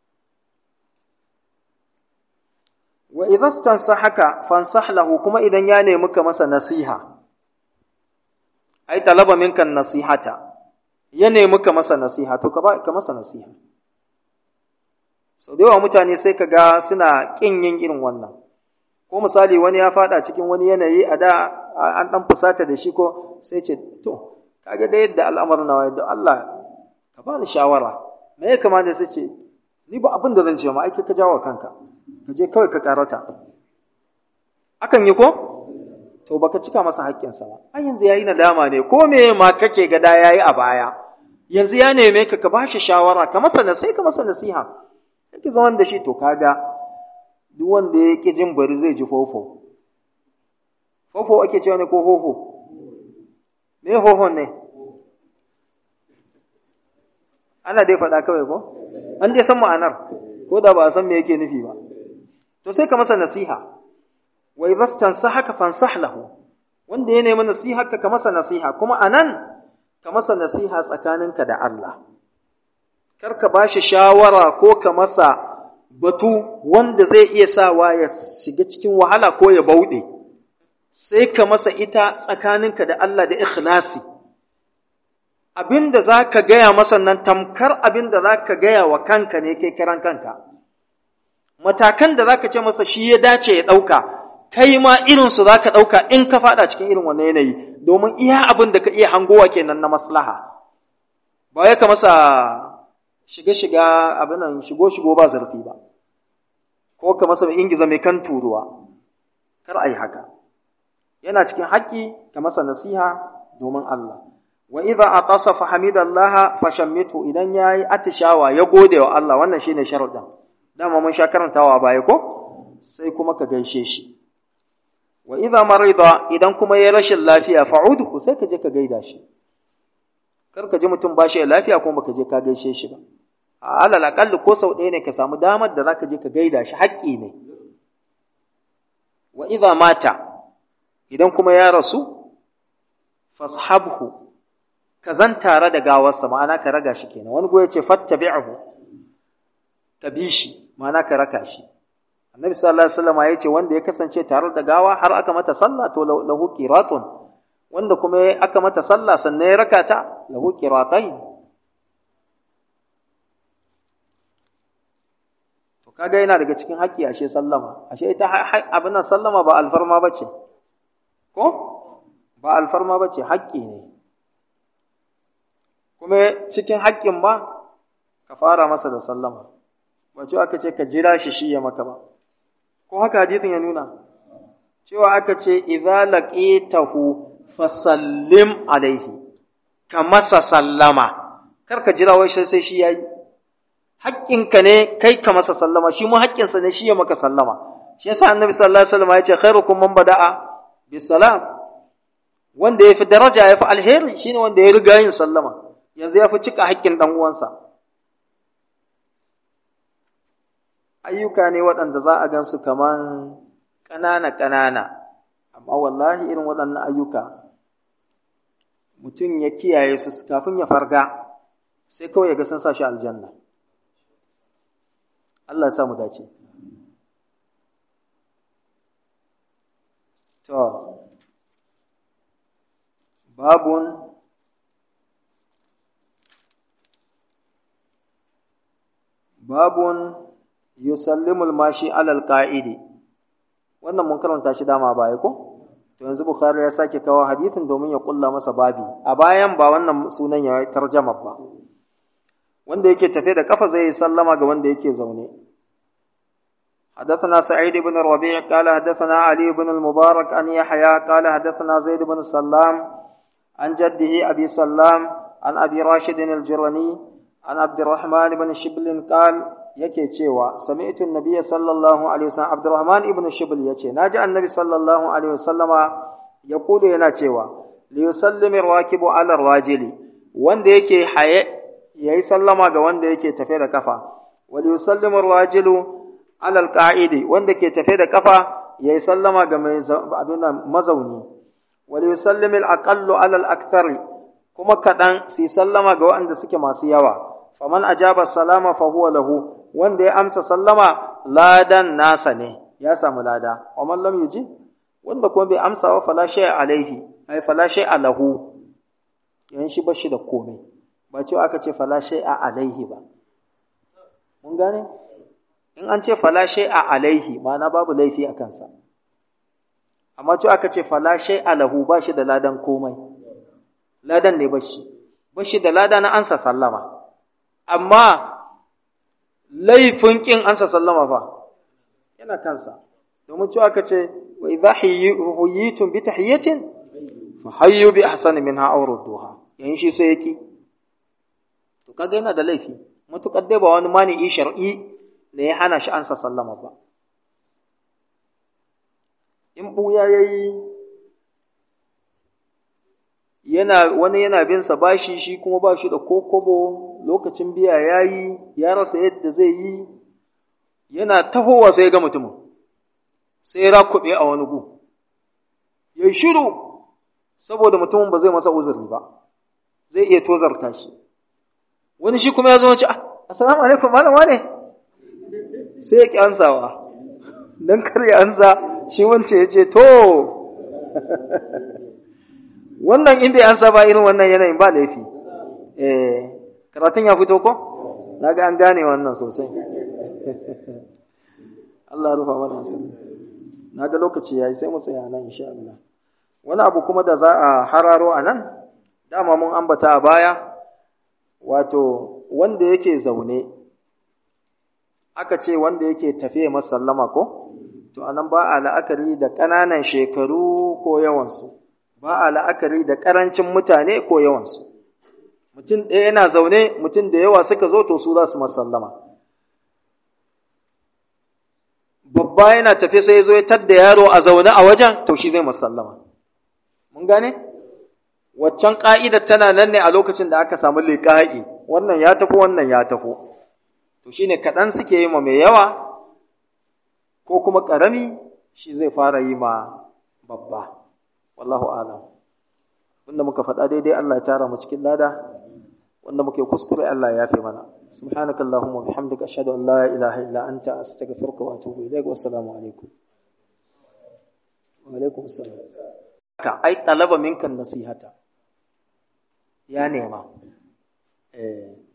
Speaker 1: wa idza stansahaka fansah lahu kuma idan ya nemi ka masa nasiha ai talaba minka nasihata ya nemi ka masa nasiha to ka ba ka masa nasiha sau da yawa mutane sai ka ga suna ƙin yin irin wannan ko misali wani ya fada cikin wani yanayi a da an dan fusata da shi ko sai ce to kaga da yadda al'amarin nawa yadda Allah ka bani shawara me ya kamata sai ce ni ba abin da zan ce ma aiki ka jawo kanka ka je kawai ka karata akan yi ko to baka cika masa haƙƙinsa ba ai yanzu yayi nadama ne ko me ma kake ga da yayi a baya yanzu ya neme ka ka bashi shawara ka masa sai ka masa nasiha kake zaman da shi to kaga duk wanda ya ƙi jin bari zai ji fofo. Fofo ake cewa ne ko hoho? Me hohon ne? Ana dai faɗa kawai ko? An dai san ma'anar, ko da ba a san me yake nufi ba. To sai ka masa nasiha, wai bastan sa haka fansah lahu, wanda ya nemi nasiha ka ka masa nasiha, kuma a nan ka masa nasiha tsakaninka da Allah. Kar ka ba shi shawara ko ka masa batu wanda zai iya sawa ya shiga cikin wahala ko ya bauɗe, sai ka masa ita tsakaninka da Allah da ikhlasi. Abin da za ka gaya masa nan tamkar abin da za ka gaya wa kanka ne kai kiran kanka. Matakan da za ka ce masa shi ya dace ya ɗauka, kai ma irinsu za ka ɗauka in ka faɗa cikin irin wannan yanayi, domin iya abin da ka iya hangowa kenan na maslaha. Ba ya ka masa shiga-shiga abin nan shigo-shigo ba zarfi ba, ko ka masa ingiza mai kan turuwa, kar a yi haka. Yana cikin haƙƙi ka masa nasiha domin Allah. Wa idza atasa fa hamidallaha fa shammitu idan yayi atishawa ya gode wa Allah wannan shine sharuɗin. Dama mun sha karantawa baya ko? Sai kuma ka gaishe shi. Wa idza marida idan kuma yayi rashin lafiya fa'udhu sai ka je ka gaida shi. Kar ka ji mutum ba shi lafiya kuma baka je ka gaishe shi ba. a alal aƙalli ko sau ɗaya ne ka samu damar da za ka je ka gaida shi haƙƙi ne wa idza mata idan kuma ya rasu fashabhu ka zan tare da gawarsa ma'ana ka raga shi kenan wani goya ce fattabi'hu ka bi shi ma'ana ka raka shi annabi sallallahu alaihi wasallam ya ce wanda ya kasance tare da gawa har aka mata sallah to lahu qiratun wanda kuma aka mata sallah sannan ya raka ta lahu qiratain kaga yana daga cikin haƙƙi ashe sallama ashe ita abin nan sallama ba alfarma bace ko ba alfarma bace haƙƙi ne kuma cikin haƙƙin ba ka fara masa da sallama ba cewa aka ce ka jira shi shi ya maka ba ko haka hadisin ya nuna cewa aka ce idza laqitahu fasallim alaihi ka masa sallama kar ka jira wai sai shi yayi haƙƙinka ne kai ka masa sallama shi mu haƙƙinsa ne shi ya maka sallama shi yasa annabi sallallahu alaihi wasallam ya ce khairukum man bada'a bisalam wanda yafi daraja yafi alheri shine wanda ya riga yin sallama yanzu yafi cika haƙƙin dan uwansa ayyuka ne waɗanda za a gansu kaman ƙanana ƙanana amma wallahi irin waɗannan ayyuka mutum ya kiyaye su kafin ya farga sai kawai ya ga sun sa shi aljanna Allah ya sa mu dace To, babun babun yusallimul mashi alal qa'idi wannan mun karanta shi dama baya ko to yanzu bukhari ya sake kawo hadithin domin ya kulla masa babi a bayan ba wannan sunan ya tarjama ba wanda yake tafe da kafa zai sallama ga wanda yake zaune حدثنا سعيد بن الربيع قال حدثنا علي بن المبارك عن يحيى قال حدثنا زيد بن سلام عن جده أبي سلام عن أبي راشد الجرني عن عبد الرحمن بن شبل قال yake cewa sami'tu an-nabiy sallallahu alaihi wasallam Abdurrahman ibn Shibl yace naji annabi sallallahu alaihi wasallama yaqulu yana cewa li yusallimu rakibu ala rajili wanda yake haye yayi sallama ga wanda yake tafe da kafa wa li yusallimu rajilu ala alqa'idi wanda ke tafe da kafa yayi sallama ga mai abin mazauni wa li yusallimu al-aqallu ala al-akthari kuma kadan sai sallama ga waɗanda suke masu yawa faman ajaba salama fa huwa lahu wanda ya amsa sallama ladan nasa ne ya samu lada wa man lam yuji wanda kuma bai amsa wa fala shay'a alaihi ai fala shay'a lahu yan shi bashi da komai ba cewa aka ce fala shay'a alaihi ba mun gane in an ce fala shay'a alaihi ma'ana babu laifi a kansa amma cewa aka ce fala shay'a lahu ba shi da ladan komai ladan ne bashi bashi da lada na ansa sallama amma laifin ƙin ansa sallama fa yana kansa domin cewa aka ce wa idza huyitum bi tahiyatin fa hayyu bi ahsani minha aw rudduha yayin shi sai yaki to kaga yana da laifi mutukar dai ba wani mani'i shar'i ne ya hana shi ansa sallama ba in buya yayi yana wani yana bin sa bashi shi kuma ba shi da kokobo lokacin biya yayi ya rasa yadda zai yi yana tahowa sai ga mutumin sai ya rakube a wani gu ya shiru saboda mutumin ba zai masa uzuri ba zai iya tozarta shi wani shi kuma ya zo ce assalamu alaikum malam wane sai ya ki ansawa dan kar ya ansa shi wance ya ce to wannan in bai ansa ba irin wannan yanayin ba laifi eh karatun ya fito ko naga an gane wannan sosai Allah rufa mana asiri naga lokaci yayi sai mu tsaya nan insha Allah wani abu kuma da za a hararo a nan dama mun ambata a baya wato wanda yake zaune aka ce wanda yake tafiye masallama ko to anan ba a la'akari da ƙananan shekaru ko yawansu ba a la'akari da ƙarancin mutane ko yawansu mutum ɗaya yana zaune mutum da yawa suka zo to su za su masallama babba yana tafe sai ya zo ya tadda yaro a zaune a wajen to shi zai masallama mun gane waccan ƙa'idar tana nan ne a lokacin da aka samu liƙa'i wannan ya tafi wannan ya tafi to shine kaɗan suke yi ma mai yawa ko kuma ƙarami shi zai fara yi ma babba wallahu alam wanda muka faɗa daidai Allah ya tara mu cikin lada wanda muke kuskure Allah ya yafe mana subhanaka allahumma bihamdika ashhadu an la ilaha illa anta astaghfiruka wa atubu ilaik wa assalamu alaikum wa alaikum assalam ka ai talaba minkan nasihata ya nema eh